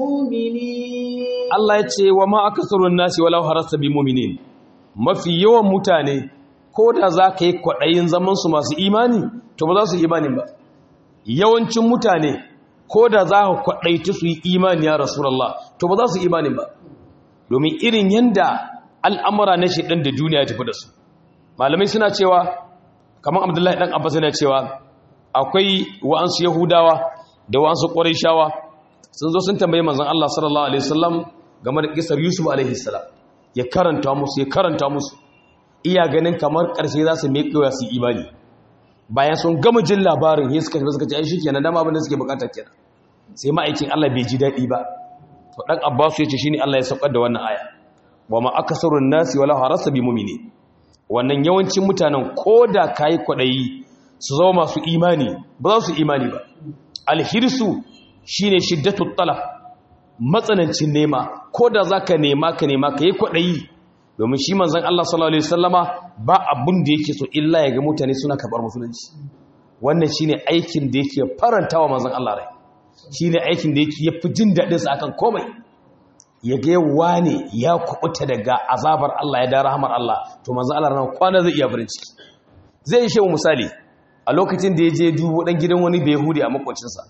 S1: بمؤمنين
S2: Allah ya ce wa ma akasarun nasi walau harasta bi mu'minin mafi yawan mutane ko da za ka yi kwaɗayin zaman su masu imani to ba za su yi imanin ba yawancin mutane ko da za ka kwaɗaita su yi imani ya rasulullah to ba za su yi imanin ba domin irin yanda al'amura na shi ɗan da duniya tafi da su malamai suna cewa kamar abdullahi ɗan abbas yana cewa akwai wa'ansu yahudawa da wa'ansu ƙwarishawa sun zo sun tambayi manzon Allah sallallahu alaihi wasallam game da kisar Yusuf alaihi salam ya karanta musu ya karanta musu iya ganin kamar ƙarshe za su meƙewa su imani bayan sun gama jin labarin ya suka suka ce ai shikenan dama abin da suke bukata kenan sai ma'aikin Allah bai ji daɗi ba to dan Abbas ya ce shine Allah ya saukar da wannan aya wa ma akasarun nasi wala harasa bi mu'mini wannan yawancin mutanen koda kai kwadayi su zama masu imani ba za su imani ba alhirsu shine shiddatul talab matsanancin nema ko da zaka nema ka nema ka yi kwaɗayi domin shi manzon Allah sallallahu alaihi wasallama ba abun da yake so illa ya ga mutane suna karɓar musulunci wannan shine aikin da yake farantawa manzon Allah rai shine aikin da yake yafi jin daɗin sa akan komai ya ga wane ya kubuta daga azabar Allah ya da rahmar Allah to manzon Allah ran kwana zai iya farin ciki zai yi misali a lokacin da ya je dubo dan gidan wani bai yahudi a makwacinsa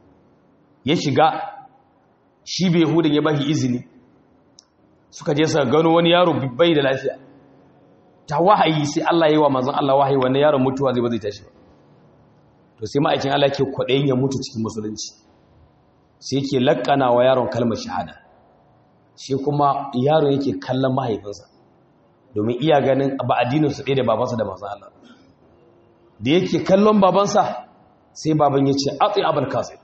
S2: ya shiga shi bai hudun ya bashi izini suka je suka gano wani yaro bai da lafiya ta wahayi sai Allah yi wa manzon Allah wahayi wannan yaron mutuwa zai ba zai tashi ba to sai ma'aikin Allah ke kwaɗayin ya mutu cikin musulunci sai yake lakkana wa yaron kalmar shahada shi kuma yaron yake kallon mahaifinsa domin iya ganin ba addinin su ɗaya da babansa da manzon Allah da yake kallon babansa sai baban ya ce atsi abul kasir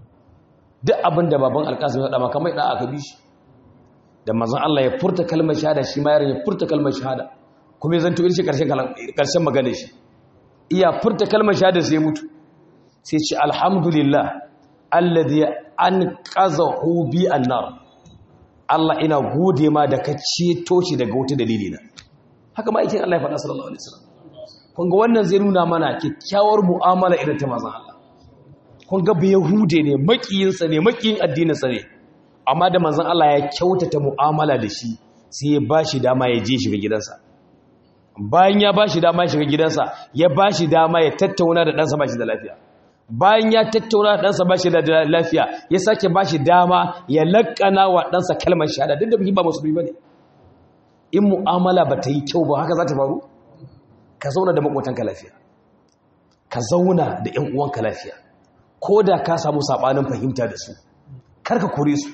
S2: duk abin da baban alkasim ya dama kamar da aka bi shi da mazan Allah ya furta kalmar shahada shi ma yaron ya furta kalmar shahada kuma ya zanto irin karshen karshen magana shi iya furta kalmar shahada sai mutu sai ce alhamdulillah alladhi anqazahu bi annar Allah ina gode ma da ka ceto shi daga wata dalili na haka ma aikin Allah ya faɗa sallallahu alaihi wasallam kun ga wannan zai nuna mana kyakkyawar mu'amala irin ta mazan Allah kun ga bai yahude ne makiyinsa ne makiyin addininsa ne amma da manzon Allah ya kyautata mu'amala da shi sai ya bashi dama ya je shiga gidansa bayan ya bashi dama ya shiga gidansa ya bashi dama ya tattauna da ɗansa bashi da lafiya bayan ya tattauna da ɗansa bashi da lafiya ya sake bashi dama ya laƙana wa ɗansa kalmar shahada duk da bihi ba musulmi bane in mu'amala ba ta yi kyau ba haka za ta faru ka zauna da maƙotanka lafiya ka zauna da ƴan uwanka lafiya ko da ka samu saɓanin fahimta da su karka kore su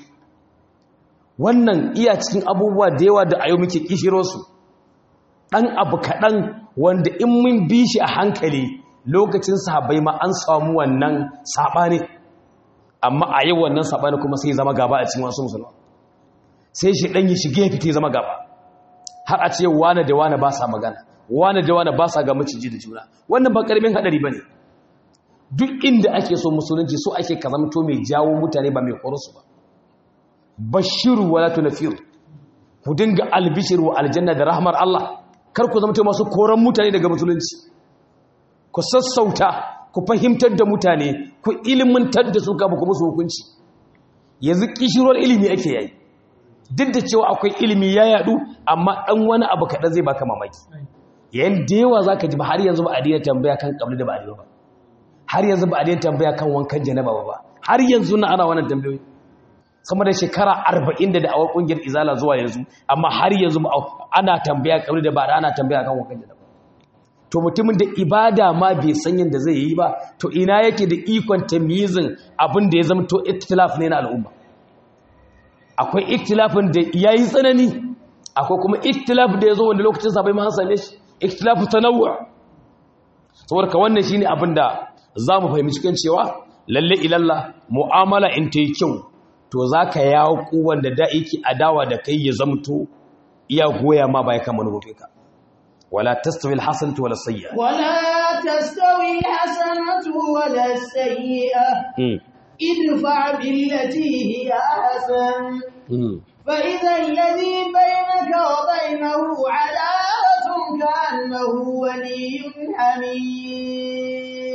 S2: wannan iya cikin abubuwa da yawa da a yau muke kishiro su ɗan abu kaɗan wanda in mun bi shi a hankali lokacin sahabai ma an samu wannan saɓani amma a yau wannan saɓani kuma sai zama gaba a cikin wasu musulman sai shi ɗan yi shige fite zama gaba har a ce wane da wane ba sa magana wane da wane ba sa ga maciji da juna wannan ba ƙaramin haɗari ba ne duk inda ake so musulunci so ake ka zamto mai jawo mutane ba mai ƙorosu ba bashiru wala tunafiru ku dinga albishir wa aljanna da rahmar Allah kar ku zamto masu koran mutane daga musulunci ku sassauta ku fahimtar da mutane ku ilimantar da su kafin ku musu hukunci yanzu kishirwar ilimi ake yayi duk da cewa akwai ilimi ya yadu amma dan wani abu kaɗan zai baka mamaki yayin da yawa zaka ji ba har yanzu ba a daina tambaya kan kabli da ba a ba har yanzu ba a daina tambaya kan wankan janaba ba har yanzu na ana wannan tambayoyi sama da shekara arba'in da da'awar ƙungiyar izala zuwa yanzu amma har yanzu ana tambaya kabli da ba ana tambaya kan wankan janaba to mutumin da ibada ma bai san yadda zai yi ba to ina yake da ikon tamyizin abin da ya zama to ikhtilaf ne na al'umma akwai ikhtilafin da yayi tsanani akwai kuma ikhtilaf da yazo wanda lokacin sa bai ma same shi ikhtilafu tanawwu saboda ka wannan shine abin da zamu fahimci kan cewa lalle ilalla mu'amala in ta yi kyau to zaka yawo wanda da yake adawa da kai ya zamto iya goya ma bai kan manufofinka ولا تستوي الحسنة ولا السيئة
S1: ولا تستوي الحسنة ولا السيئة
S2: مم.
S1: ادفع بالتي هي أحسن
S2: مم.
S1: فإذا الذي بينك وبينه عداوة كأنه ولي حميم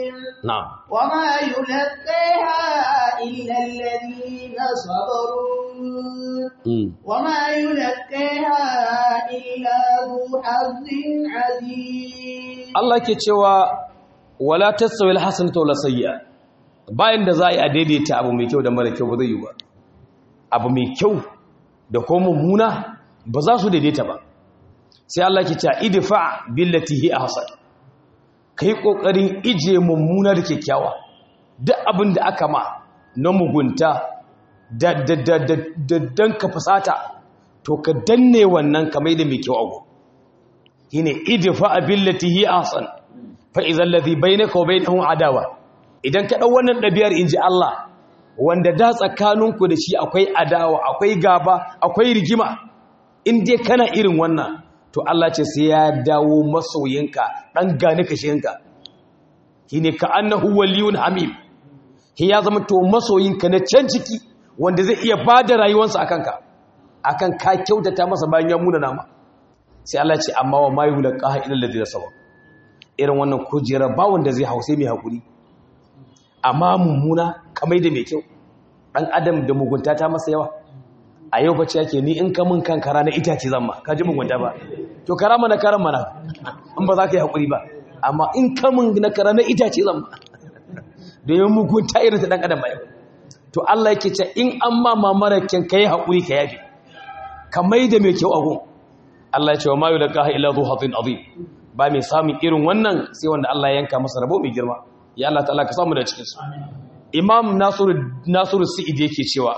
S2: na'am
S1: وما يلقيها إلا الذين صبروا
S2: mm.
S1: وما يلقيها إلا ذو حظ عظيم
S2: Allah ke cewa wala tasawil hasanatu wala sayyi'a bayan da za a yi a daidaita abu mai kyau da mara kyau ba zai yi ba abu mai kyau da kuma mummuna ba za su daidaita ba sai Allah ke cewa idfa billati hi ahsan kai kokarin ije mummuna da kyakkyawa duk abin da aka ma na mugunta da da da da, da dan ka fusata to ka danne wannan kamar da mai kyau abu shine idfa billati hi ahsan fa idza alladhi bainaka wa bainahu adawa idan ka dau wannan dabiyar inji Allah wanda da tsakaninku da shi akwai adawa akwai gaba akwai rigima in dai kana irin wannan to Allah ce sai ya dawo masoyinka dan gane kashinka shine ka annahu waliyun hamim shi ya zama to masoyinka na can ciki wanda zai iya bada rayuwarsa akan ka akan ka kyautata masa bayan ya muna nama sai Allah ce amma wa ma yulqaha illa alladhina sabar irin wannan kujera ba wanda zai hause mai hakuri amma mummuna kamar da mai kyau dan adam da mugunta ta masa yawa a yau bace yake ni in ka mun kan kara na itace zan ma ka ji mugunta ba to kara mana karan mana in ba za ka yi hakuri ba amma in ka mun na kara na itace zan ma domin mugunta irin ta dan adam ba yau to Allah yake ce in an ma mamara kyan kai hakuri ka yafe ka mai da mai kyau a gun Allah ya ce wa ma yulqaha illa dhu hatin azim ba mai samun irin wannan sai wanda Allah ya yanka masa rabo mai girma ya Allah ta'ala ka samu da cikin su Imam Nasiru Nasiru Sa'id yake cewa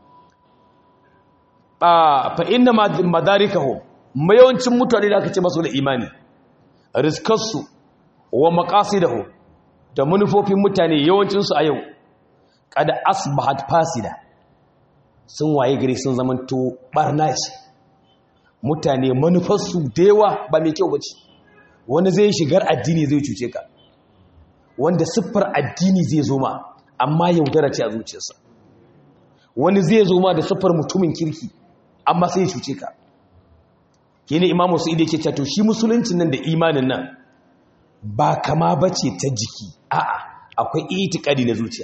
S2: a fa inna madarikahu mayawancin mutane da aka ce masu da imani rizkarsu wa maqasidahu da manufofin mutane yawancin su a yau kada asbahat fasida sun waye gari sun zamanto barna ce mutane manufarsu da yawa ba mai kyau bace wani zai shigar addini zai cuce ka wanda siffar addini zai zo ma amma yaudara ce a zuciyarsa wani zai zo ma da siffar mutumin kirki amma sai ya cuce ka kene imamu su ide ke cewa to shi musuluncin nan da imanin nan ba kama bace ta jiki a'a akwai itikadi na zuciya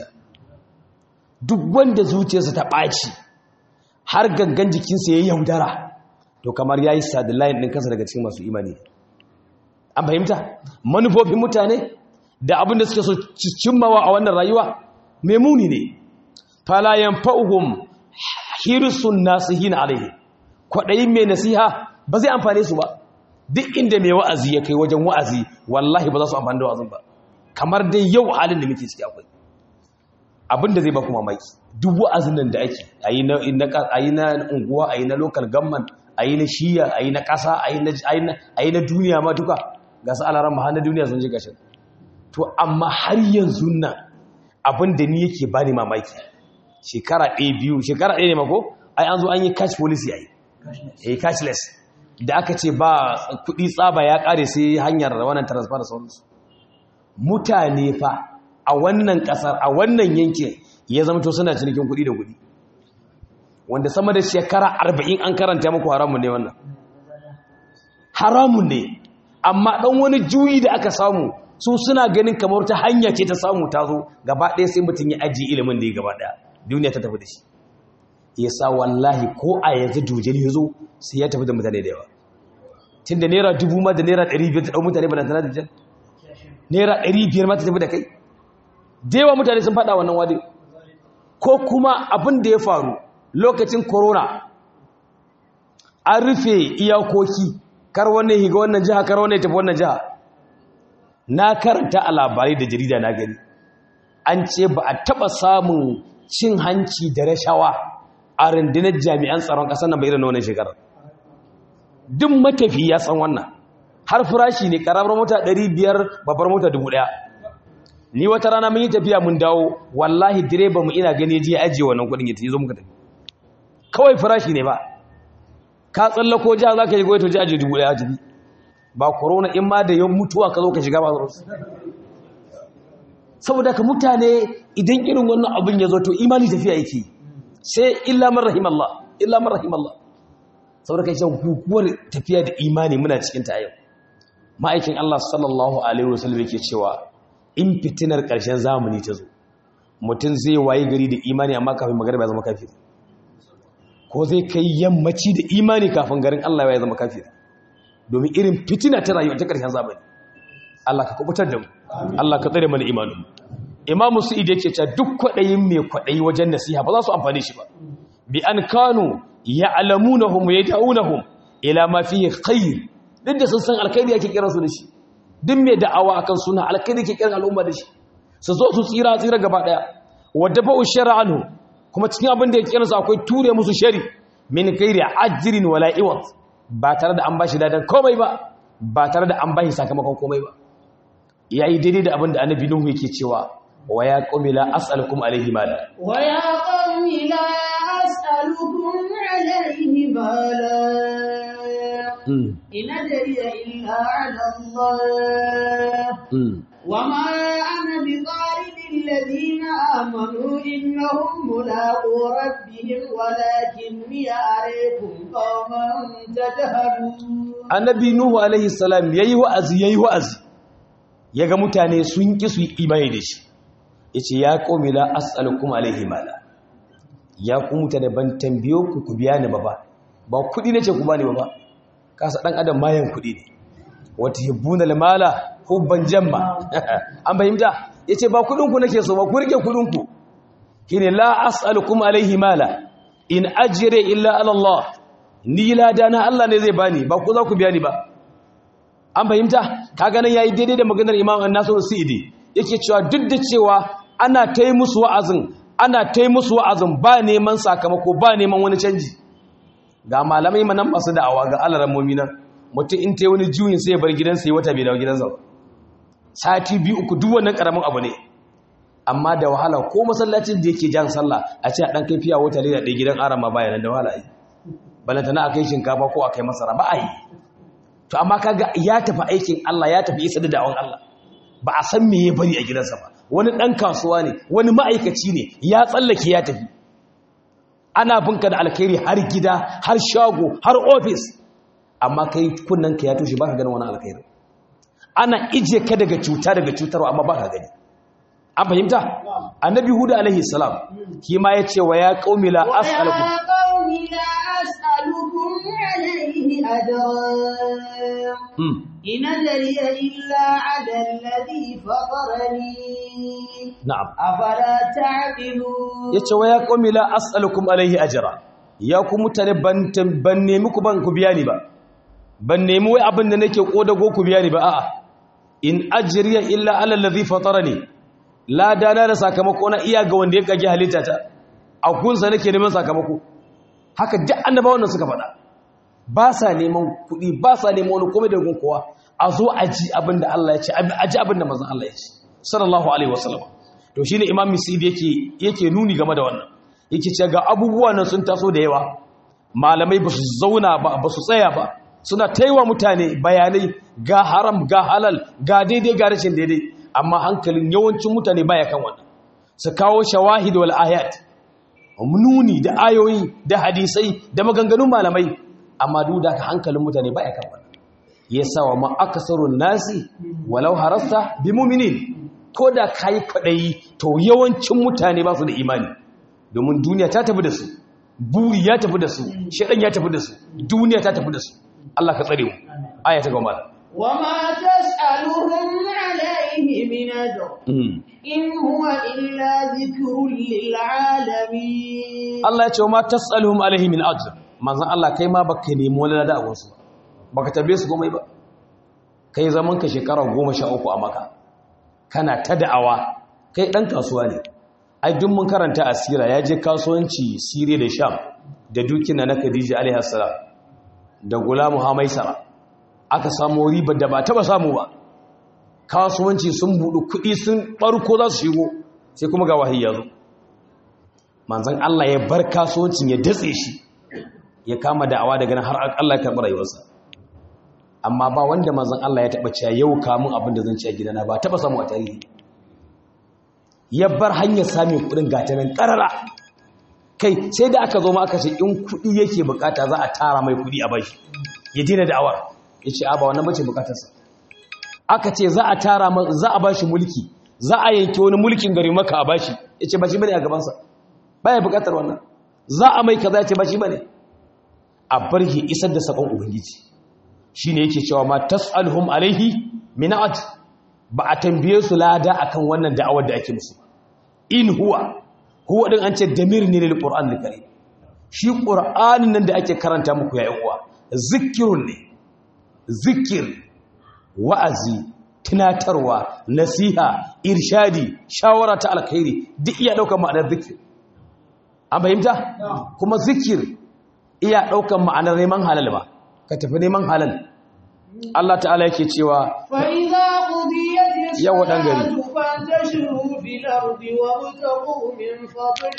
S2: duk wanda zuciyarsa ta ɓaci har gangan jikinsa ya yaudara to kamar ya yi sadilayin ɗin kansa daga cikin masu imani an fahimta manufofin mutane da abin da suke so cimmawa a wannan rayuwa mai muni ne falayen fa'uhum hirsun nasihin alaihi kwaɗayin mai nasiha ba zai amfane su ba duk inda mai wa'azi ya kai wajen wa'azi wallahi ba za su amfani da wa'azin ba kamar dai yau halin da muke ciki akwai abin da zai ba kuma mamaki duk wa'azin nan da ake a yi na unguwa a yi na local government a yi na shiya a yi na ƙasa a yi na duniya ma duka ga su alaran ma na duniya sun ji gashin to amma har yanzu nan abin da ni yake bani mamaki shekara ɗaya biyu shekara ɗaya ne mako ai an zo an yi cash policy a yi eh cashless da aka ce ba kuɗi tsaba ya ƙare sai hanyar wannan transfer da sauransu mutane fa a wannan ƙasar a wannan yankin ya zama to suna cinikin kuɗi da kuɗi wanda sama da shekara arba'in an karanta muku haramun ne wannan haramun ne amma ɗan wani juyi da aka samu su suna ganin kamar ta hanya ce ta samu ta zo gaba ɗaya sai mutum ya ajiye ilimin da ya gaba ɗaya duniya ta tafi da shi ya sa wallahi ko a yanzu dujel ya zo sai ya tafi da mutane da yawa tun da naira dubu ma da naira ɗari biyar ta ɗau mutane ba da tana dujel naira ɗari biyar ma ta tafi da kai da yawa mutane sun faɗa wannan wadi ko kuma abin da ya faru lokacin corona an rufe iyakoki kar wannan higa wannan jiha kar wannan tafi wannan jiha na karanta a labarai da jarida na gani an ce ba a taɓa samun cin hanci da rashawa a rundunar jami'an tsaron ƙasar nan bai irin wannan shekarar duk matafi ya san wannan har farashi ne ƙaramar mota 500 babbar mota 1000 ni wata rana mun yi tafiya mun dawo wallahi direba mu ina gani je ajiye wannan kuɗin ya zo muka tafi kawai farashi ne ba ka tsallako jiha za ka yi goyi to ji ajiye 1000 a jibi ba corona in ma da yan mutuwa ka zo ka shiga ba saboda ka mutane idan irin wannan abin ya zo to imani tafiya yake sai illa man rahimallah illa man rahimallah saboda kai shan guguwar tafiya da imani muna cikin ta yau ma'aikin Allah sallallahu alaihi wasallam yake cewa in fitinar ƙarshen zamani ta zo mutum zai waye gari da imani amma kafin magariba ya zama kafiri ko zai kai yammaci da imani kafin garin Allah ya zama kafiri domin irin fitina ta rayuwa ta ƙarshen zamani Allah ka kubutar da mu Allah ka tsare mana imanin Imam Su'id yake cewa duk kwaɗayin mai kwaɗayi wajen nasiha ba za su amfane shi ba bi an kanu ya'lamunahum wa yad'unahum ila ma fihi khair duk da sun san alkhairi yake kiran su da shi duk mai da'awa akan suna alkhairi yake kiran al'umma da shi su zo su tsira tsira gaba daya wadda ba'u shar'anhu kuma cikin abin da yake kiran su akwai ture musu shari min ghairi ajrin wala iwat ba tare da an bashi dadan komai ba ba tare da an bashi sakamakon komai ba yayi daidai da abin da annabi nuhu yake cewa wa ya qumi la as'alukum alayhi mala
S1: wa ya qawmi la as'alukum alayhi mala in ajriya illa 'ala Allah wa ma ana bi الذين آمنوا إنهم ملاقو ربهم ولكني أريكم قوما تجهلون
S2: annabi nuhu alaihi salam yayi wa'azi yayi wa'azi yaga mutane sun ki su imani da shi yace ya qaumi la as'alukum alaihi mala ya ku mutane ban tambayo ku ku biya ni ba ba ba kudi nace ku bani ba ba kasa dan adam mayan kudi ne wata hibbuna mala hubban jamma an fahimta yace ba kudin ku nake so ba ku rike kudin ku kine la as'alukum alaihi mala in ajri illa ala Allah ni ladana Allah ne zai bani ba ku za ku biya ni ba an fahimta kaga nan yayi daidai da maganar Imam An-Nasir Sa'idi yake cewa duk da cewa ana tai musu wa'azin ana tai musu wa'azin ba neman sakamako ba neman wani canji ga malamai manan masu da'awa ga alaran mu'mina mutum in tai wani juyin sai ya bar gidansa ya wata bai dawo gidansa ba sati biyu uku duk wannan karamin abu ne amma da wahala ko masallacin da yake jan sallah a ce a dan kai fiya wata leda ɗaya gidan arama bayanan da wahala ai balantana a kai shinkafa ko a kai masara ba a yi to amma kaga ya tafi aikin Allah ya tafi isa da da'awan Allah ba a san me ya bari a gidansa ba wani dan kasuwa ne wani ma'aikaci ne ya tsallake ya tafi ana binka da alkhairi har gida har shago har ofis amma kai kunnanka ya tushe baka ganin wani alkhairi ana ije ka daga cuta daga cutarwa amma baka gani an fahimta annabi huda alaihi salam kima yace wa ya qaumi la as'alukum
S1: قوم لا أسألكم عليه أجرا إن أجري إلا على الذي فطرني
S2: na'am
S1: أفلا تعقلون
S2: yace wa ya qaumi la as'alukum alaihi ajra ya ku mutane ban tam- ban nemi ku ban ku biya ni ba ban nemi wai abin da nake kodago ku biya ni ba a'a in ajriya illa ala allazi fatarani la dana da sakamako na iya ga wanda ya kage halitta ta a kunsa nake neman sakamako haka duk annabawan nan suka faɗa ba sa neman kuɗi ba sa neman wani komai da gun kowa a zo a ji abin da Allah ya ce a ji abin da manzon Allah ya ce sallallahu alaihi wasallam to shine imam misib yake yake nuni game da wannan yake ce ga abubuwa nan sun taso da yawa malamai ba su zauna ba ba su tsaya ba suna taiwa mutane bayanai ga haram ga halal ga daidai ga rashin daidai amma hankalin yawancin mutane baya kan wannan su kawo shawahid wal ayat nuni da ayoyi da hadisai da maganganun malamai amma duk da hankalin mutane baya kan wannan yasa wa ma akasarun nasi walau harasta bi mu'minin ko da kai kwadayi to yawancin mutane ba su da imani domin duniya ta tafi da su buri ya tafi da su shedan ya tafi da su duniya ta tafi da su Allah ka tsare mu aya ta gaba
S1: وما تسألهم عليه من أجر إن هو إلا ذكر للعالمين
S2: Allah ya ce wa ma tasaluhum alaihi min ajr manzon Allah kai ma baka nemi wani lada a wasu baka tambaye su komai ba kai zaman ka shekara 13 a maka kana ta da'awa kai dan kasuwa ne ai duk mun karanta asira ya je kasuwanci Siriya da Sham da dukina na Khadija alaiha salam da Gulamu Hamaisara aka samu riba da ba taba samu ba kasuwanci sun budu kuɗi sun barko za su shigo sai kuma ga wahayi ya zo manzan Allah ya bar kasuwancin ya datse shi ya kama da'awa daga nan har Allah ya karɓi rayuwarsa amma ba wanda manzan Allah ya taɓa cewa yau kamun abin da zan ci a gidana ba taɓa samu a tarihi ya bar hanyar samun kuɗin gata nan ƙarara kai sai da aka zo ma aka ce in kuɗi yake bukata za a tara mai kuɗi a bashi ya daina da'awar ya ce a ba wannan bace bukatarsa aka ce za a tara za a bashi mulki za a yanke wani mulkin gari maka a bashi ya ce ba shi bane a gabansa baya bukatar wannan za a mai kaza ya ce ba shi bane a bar shi isar da sakon ubangiji shine yake cewa ma tasalhum alaihi minat ba a tambaye su lada akan wannan da'awar da ake musu in huwa huwa din an ce damir ne lil qur'an al karim shi qur'anin nan da ake karanta muku ya uwa zikirun ne zikir wa'azi tunatarwa nasiha irshadi shawara ta alkhairi duk iya daukar ma'anar zikir an fahimta kuma zikir iya daukar ma'anar neman halal ba ka tafi neman halal Allah ta'ala yake cewa
S1: فإذا قضيت
S2: يا ودان غري.
S1: الصلاة فانتشروا في الأرض وابتغوا من فضل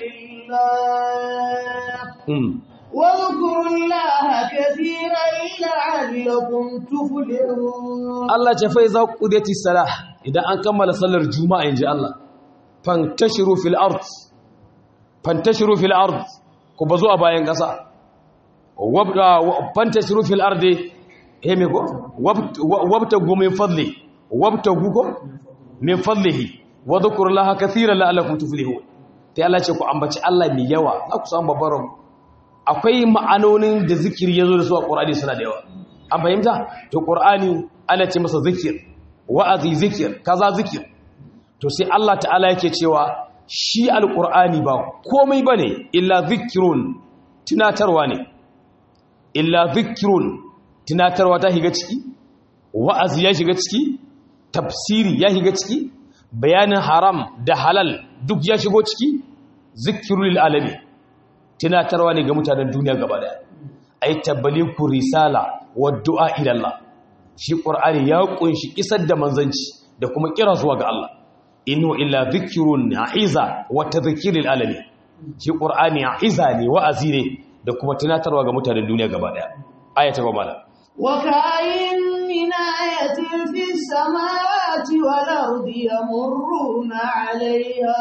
S1: الله
S2: mm,
S1: واذكروا الله كثيرا لعلكم تفلحون
S2: Allah ce fa iza qudiyati salah idan an kammala sallar juma'a inji Allah fantashiru fil ard fantashiru fil ard ku bazo a bayan kasa wabda fantashiru fil ard he me ko wabtagu min fadli wabtagu ko min fadlihi wa dhkurullaha katiran la'allakum tuflihun sai Allah ce ku ambaci Allah mai yawa za ku samu babbar rabo akwai ma'anonin da zikiri yazo da su a Qur'ani suna da yawa an fahimta to Qur'ani ana ce masa zikir wa'azi zikir kaza zikir to sai Allah ta'ala yake cewa shi alqur'ani ba komai bane illa zikrun tunatarwa ne illa zikrun tunatarwa ta shiga ciki wa'azi ya shiga ciki tafsiri ya shiga ciki bayanin haram da halal duk ya shigo ciki zikirul alami tunatarwa ne ga mutanen duniya gaba daya ay tabbaliku risala wa du'a ila Allah shi qur'ani ya kunshi isar da manzanci da kuma kira zuwa ga Allah innu illa dhikrun a'iza wa tadhkiril alamin shi qur'ani a'iza ne wa'azi ne da kuma tunatarwa ga mutanen duniya gaba daya aya ta gaba
S1: وكاين من آية في السماوات والأرض يمرون عليها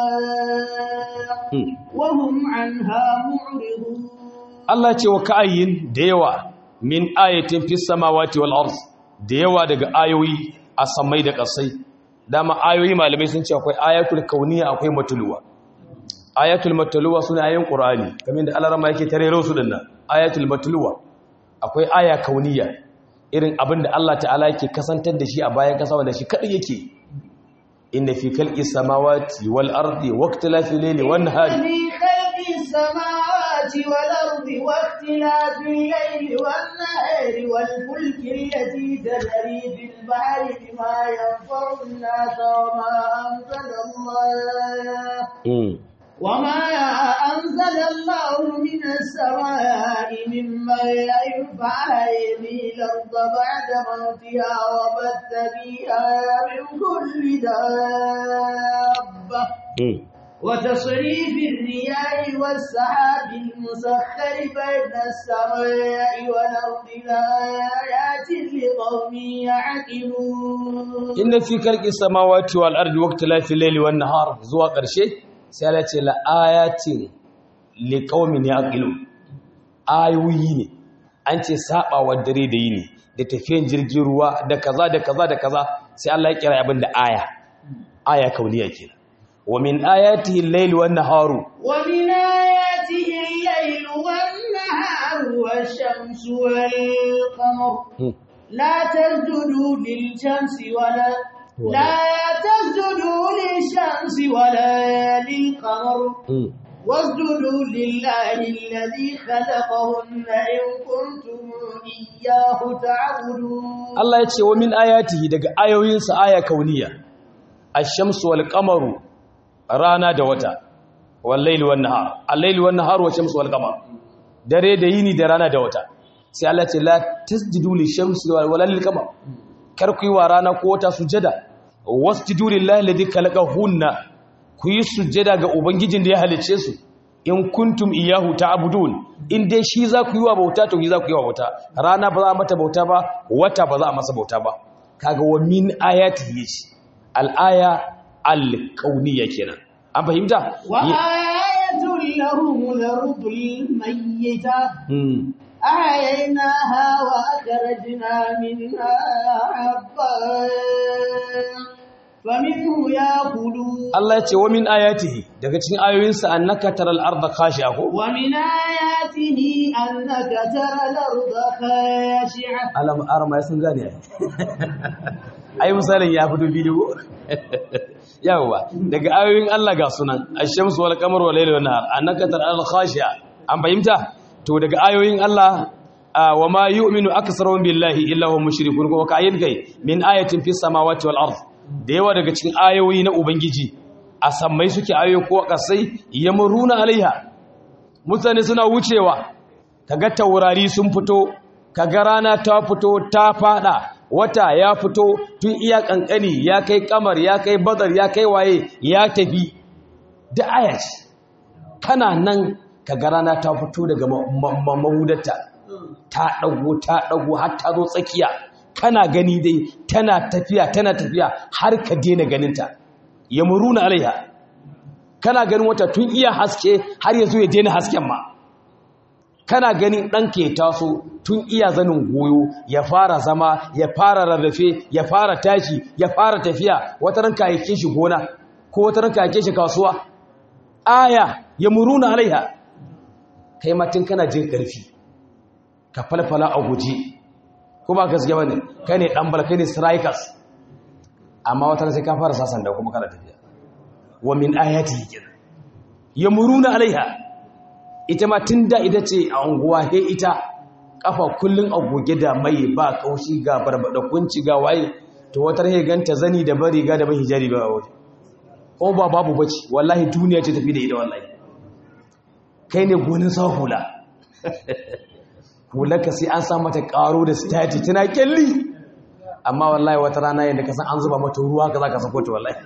S1: وهم عنها معرضون
S2: Allah ce wa ka'ayin da yawa min ayatin fis samawati wal ard da yawa daga ayoyi a samai da ƙasai dama ayoyi malamai sun ce akwai ayatul kauniya akwai matuluwa ayatul matuluwa suna ayoyin qur'ani kamar da Allah rama yake tare su dinnan ayatul matuluwa akwai aya kauniya irin abin da Allah ta'ala yake kasantar da shi a bayan kasa wanda shi kadai yake inna fi khalqis samawati wal ardi waqtilafil layli wan nahari
S1: في خلق السماوات والأرض واختلاف الليل والنهار والفلك التي تجري في البحر بما ينفع الناس وما أنزل الله
S2: mm.
S1: وما أنزل الله من السماء مما ينفع به الأرض بعد موتها وبث فيها من كل دابة
S2: mm.
S1: وتصريف الرياح والسحاب المسخر بين السماء والأرض لآيات لقوم يعقلون
S2: inna fi khalqis samawati wal ardi waqtilafil layli wan nahar zuwa ƙarshe sai Allah ce la ayatin liqaumin yaqilun ayoyi ne an ce sabawa dare da yini da tafiyan jirgin ruwa da kaza da kaza da kaza sai Allah ya kira abin da aya aya kauniya kenan wa min ayatihi al-layli wan naharu
S1: ومن آياته الليل والنهار والشمس والقمر
S2: Hmm.
S1: لا تسجدوا للشمس ولا لا تسجدوا للشمس ولا للقمر
S2: Hmm.
S1: واسجدوا لله الذي خلقهن إن كنتم إياه تعبدون
S2: Allah ya ce wa min ayatihi daga ayoyinsa aya kauniya ash-shamsu wal qamaru rana da wata wal layli wan nahar al-layli wan nahar wa shamsu wal qamar dare da yini da rana da wata sai Allah ya ce la tasjudu lish-shamsi wal lil qamar kar ku yi wa rana ko wata sujada wasjudu lillahi alladhi khalaqahunna ku yi sujada ga ubangijin da ya halice su in kuntum iyahu ta'budun in dai shi za ku yi wa bauta to shi za ku yi wa bauta rana ba za a mata bauta ba wata ba za a masa bauta ba kaga wa min ayati yace al-aya al-kauniyya kenan an fahimta
S1: وآية لهم الأرض الميتة
S2: hmm.
S1: أحييناها وأخرجنا منها حبا فمنه يأكلون
S2: Allah ya ce wa min ayatihi daga cikin ayoyinsa annaka taral arda khashi'a ko
S1: ومن آياته أنك ترى الأرض خاشعة
S2: alam arma sun gane ai ai misalin ya fito bidiyo yawa daga ayoyin Allah ga sunan ash-shamsu wal qamaru wal layli wan nahar annaka taral khashi'a an fahimta to daga ayoyin Allah wa ma yu'minu aktsaruhum billahi illa hum mushrikun ko ka ayin kai min ayatin fis samawati wal ard da yawa daga cikin ayoyi na ubangiji a sammai suke ayoyi ko kasai yamruna alaiha mutane suna wucewa kaga taurari sun fito kaga rana ta fito ta fada wata ya fito tun iya kankani ya kai kamar ya kai badar ya kai waye ya tafi da aya ce kana nan kaga rana ta fito daga mahudarta ta dago ta dago har ta zo tsakiya kana gani dai tana tafiya tana tafiya har ka daina ganinta ya muruna alaiha kana ganin wata tun iya haske har yanzu ya daina hasken ma kana ganin ɗanka ya taso tun iya zanin goyo ya fara zama ya fara rarrafe ya fara tashi ya fara tafiya wata ranka yake shi gona ko wata ranka yake shi kasuwa aya ya muruna alaiha kai matin kana jin ƙarfi ka falfala a guje ko ba gaske bane kai ne dan balkai ne strikers amma wata sai ka fara sasan da kuma kana tafiya wa min ayati kenan yamuruna alaiha ita ma tunda ita ce a unguwa he ita kafa kullun a goge da mai ba kaushi ga barbada kunci ga waye to wata he ganta zani da bari ga da ban hijabi ba waje ko ba babu bace wallahi duniya ce tafi da ita wallahi kai ne gonin sa hula hularka sai an sa mata karo da stati tana kyalli amma wallahi wata rana yadda ka san an zuba mata ruwa ka za ka sako ta wallahi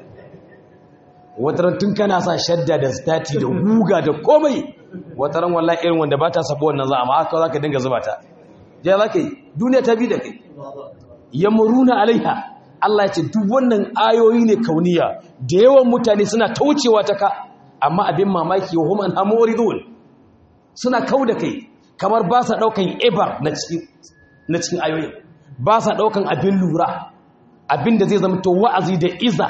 S2: wata ran tun kana sa shadda da stati da guga da komai wata ran wallahi irin wanda ba ta sabo wannan za amma haka za ka dinga zuba ta ja za ka yi duniya ta bi da kai yamuruna alaiha Allah ya ce duk wannan ayoyi ne kauniya da yawan mutane suna taucewa ta ka amma abin mamaki wa hum an hamuridun suna kau da kai kamar ba sa ɗaukan ibar na cikin ayoyin ba sa ɗaukan abin lura abin da zai zama to wa'azi da iza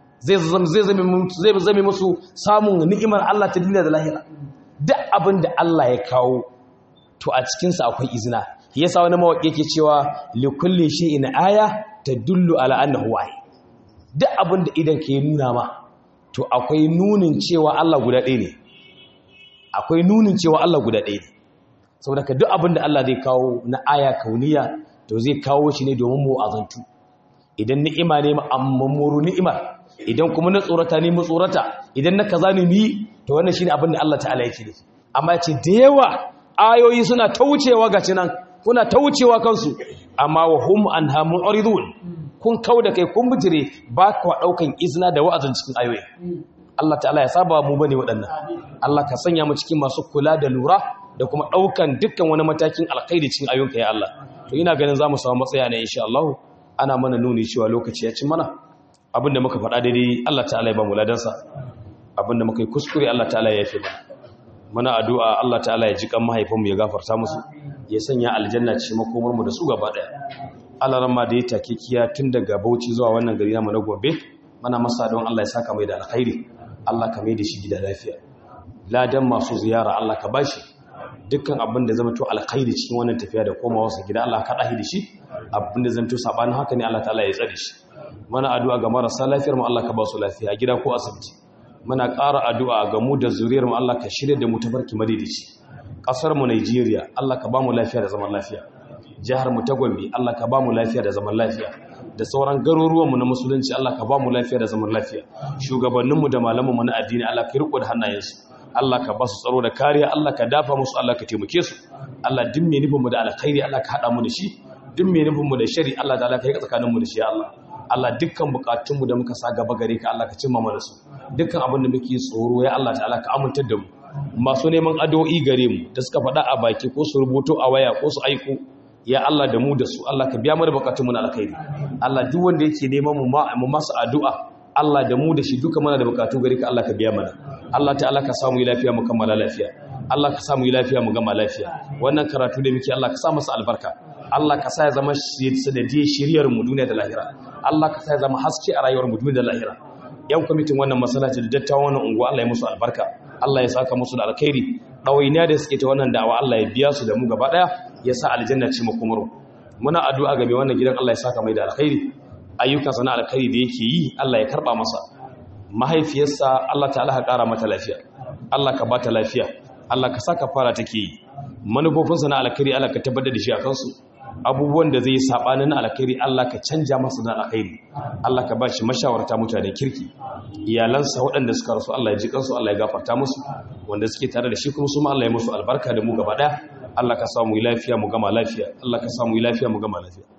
S2: zai zame musu samun ni'imar Allah ta duniya da lahira duk abin da Allah ya kawo to a cikinsa akwai izina yasa wani mawaƙi yake cewa likulli in aya ta dullu ala annahu wahi duk abin da idan ke nuna ma to akwai nunin cewa Allah guda ɗaya ne akwai nunin cewa Allah guda ɗaya ne saboda ka duk abin da Allah zai kawo na aya kauniya to zai kawo shi ne domin mu azantu idan ni'ima ne ma'amuru ni'ima idan kuma na tsorata ne mu tsorata idan na kaza ne mi to wannan shine abin da Allah ta'ala yake nufi amma yace da yawa ayoyi suna taucewa ga cinan kuna taucewa kansu amma wa hum anha mu'ridun kun kauda kai kun bijire ba ku daukan izina da wa'azin cikin ayoyi Allah ta'ala ya saba mu bane waɗannan Allah ka sanya mu cikin masu kula da lura da kuma ɗaukan dukkan wani matakin alkhairi cikin ayyuka ya Allah to ina ganin za mu samu matsaya ne insha Allah ana mana nuni cewa lokaci ya ci mana abinda muka faɗa daidai Allah ta'ala ya ba mu ladansa abinda muka yi kuskure Allah ta'ala ya yafe mana muna addu'a Allah ta'ala ya ji kan mahaifinmu ya gafarta musu ya sanya aljanna ce makomar mu da su gaba daya Allah ran ma da ya take kiya tun daga Bauchi zuwa wannan gari namu na Gombe mana masa don Allah ya saka mai da alkhairi Allah ka mai da shi gida lafiya ladan masu ziyara Allah ka bashi dukkan abin da zama to alkhairi cikin wannan tafiya da komawa sa gida Allah ka dahi da shi abin da zama to sabanin haka ne Allah ta'ala ya tsare shi mana addu'a ga marasa lafiyar mu Allah ka ba su lafiya a gida ko asibiti muna ƙara addu'a ga mu da zuriyar mu Allah ka shirye da mu tabarki madidici kasar mu Najeriya Allah ka ba mu lafiya da zaman lafiya jihar mu ta Gombe Allah ka ba mu lafiya da zaman lafiya da sauran garuruwan mu na musulunci Allah ka ba mu lafiya da zaman lafiya shugabannin mu da malaman mu na addini Allah ka riko da hannayensu Allah ka ba su tsaro da kariya Allah ka dafa musu Allah ka taimake su Allah duk mai nufin mu da alkhairi Allah ka hada mu da shi duk mai nufin mu da shari Allah da Allah ka yi tsakanin mu da shi Allah Allah dukkan bukatun mu da muka sa gaba gare ka Allah ka cimma mana su dukkan abin da muke tsoro ya Allah ta'ala ka amintar da mu masu neman addu'o'i gare mu da suka faɗa a baki ko su rubuto a waya ko su aiko ya Allah da mu da su Allah ka biya mu da bukatun mu na alkhairi Allah duk wanda yake neman mu mu masa addu'a Allah da mu da shi duka mana da bukatu gare ka Allah ka biya mana Allah ta'ala ka samu lafiya mu kammala lafiya Allah ka samu lafiya mu gama lafiya wannan karatu da muke Allah ka sa masa albarka Allah ka sa ya zama sanadiyar shiriyar mu duniya da lahira Allah ka sa ya zama haske a rayuwar mu da lahira yan kwamitin wannan masallaci da dattawan wannan unguwa Allah ya musu albarka Allah ya saka musu da alkhairi ɗawainiya da suke ta wannan da'awa Allah ya biya su da mu gaba ɗaya ya sa aljanna ce makomar muna addu'a ga mai wannan gidan Allah ya saka mai da alkhairi ayyukansa na alkhairi da yake yi Allah ya karɓa masa mahaifiyarsa Allah ta'ala ka ƙara mata lafiya Allah ka bata lafiya Allah ka saka fara take yi manufofinsa na alkhairi Allah ka tabbatar da shi a kansu abubuwan da zai yi sabanin alkhairi Allah ka canja masa da alkhairi Allah ka ba shi mashawarta mutane kirki iyalansa waɗanda suka rasu Allah ya ji kansu Allah ya gafarta musu wanda suke tare da shi kuma su ma Allah ya musu albarka da mu gaba ɗaya Allah ka samu lafiya mu gama lafiya Allah ka samu lafiya mu gama lafiya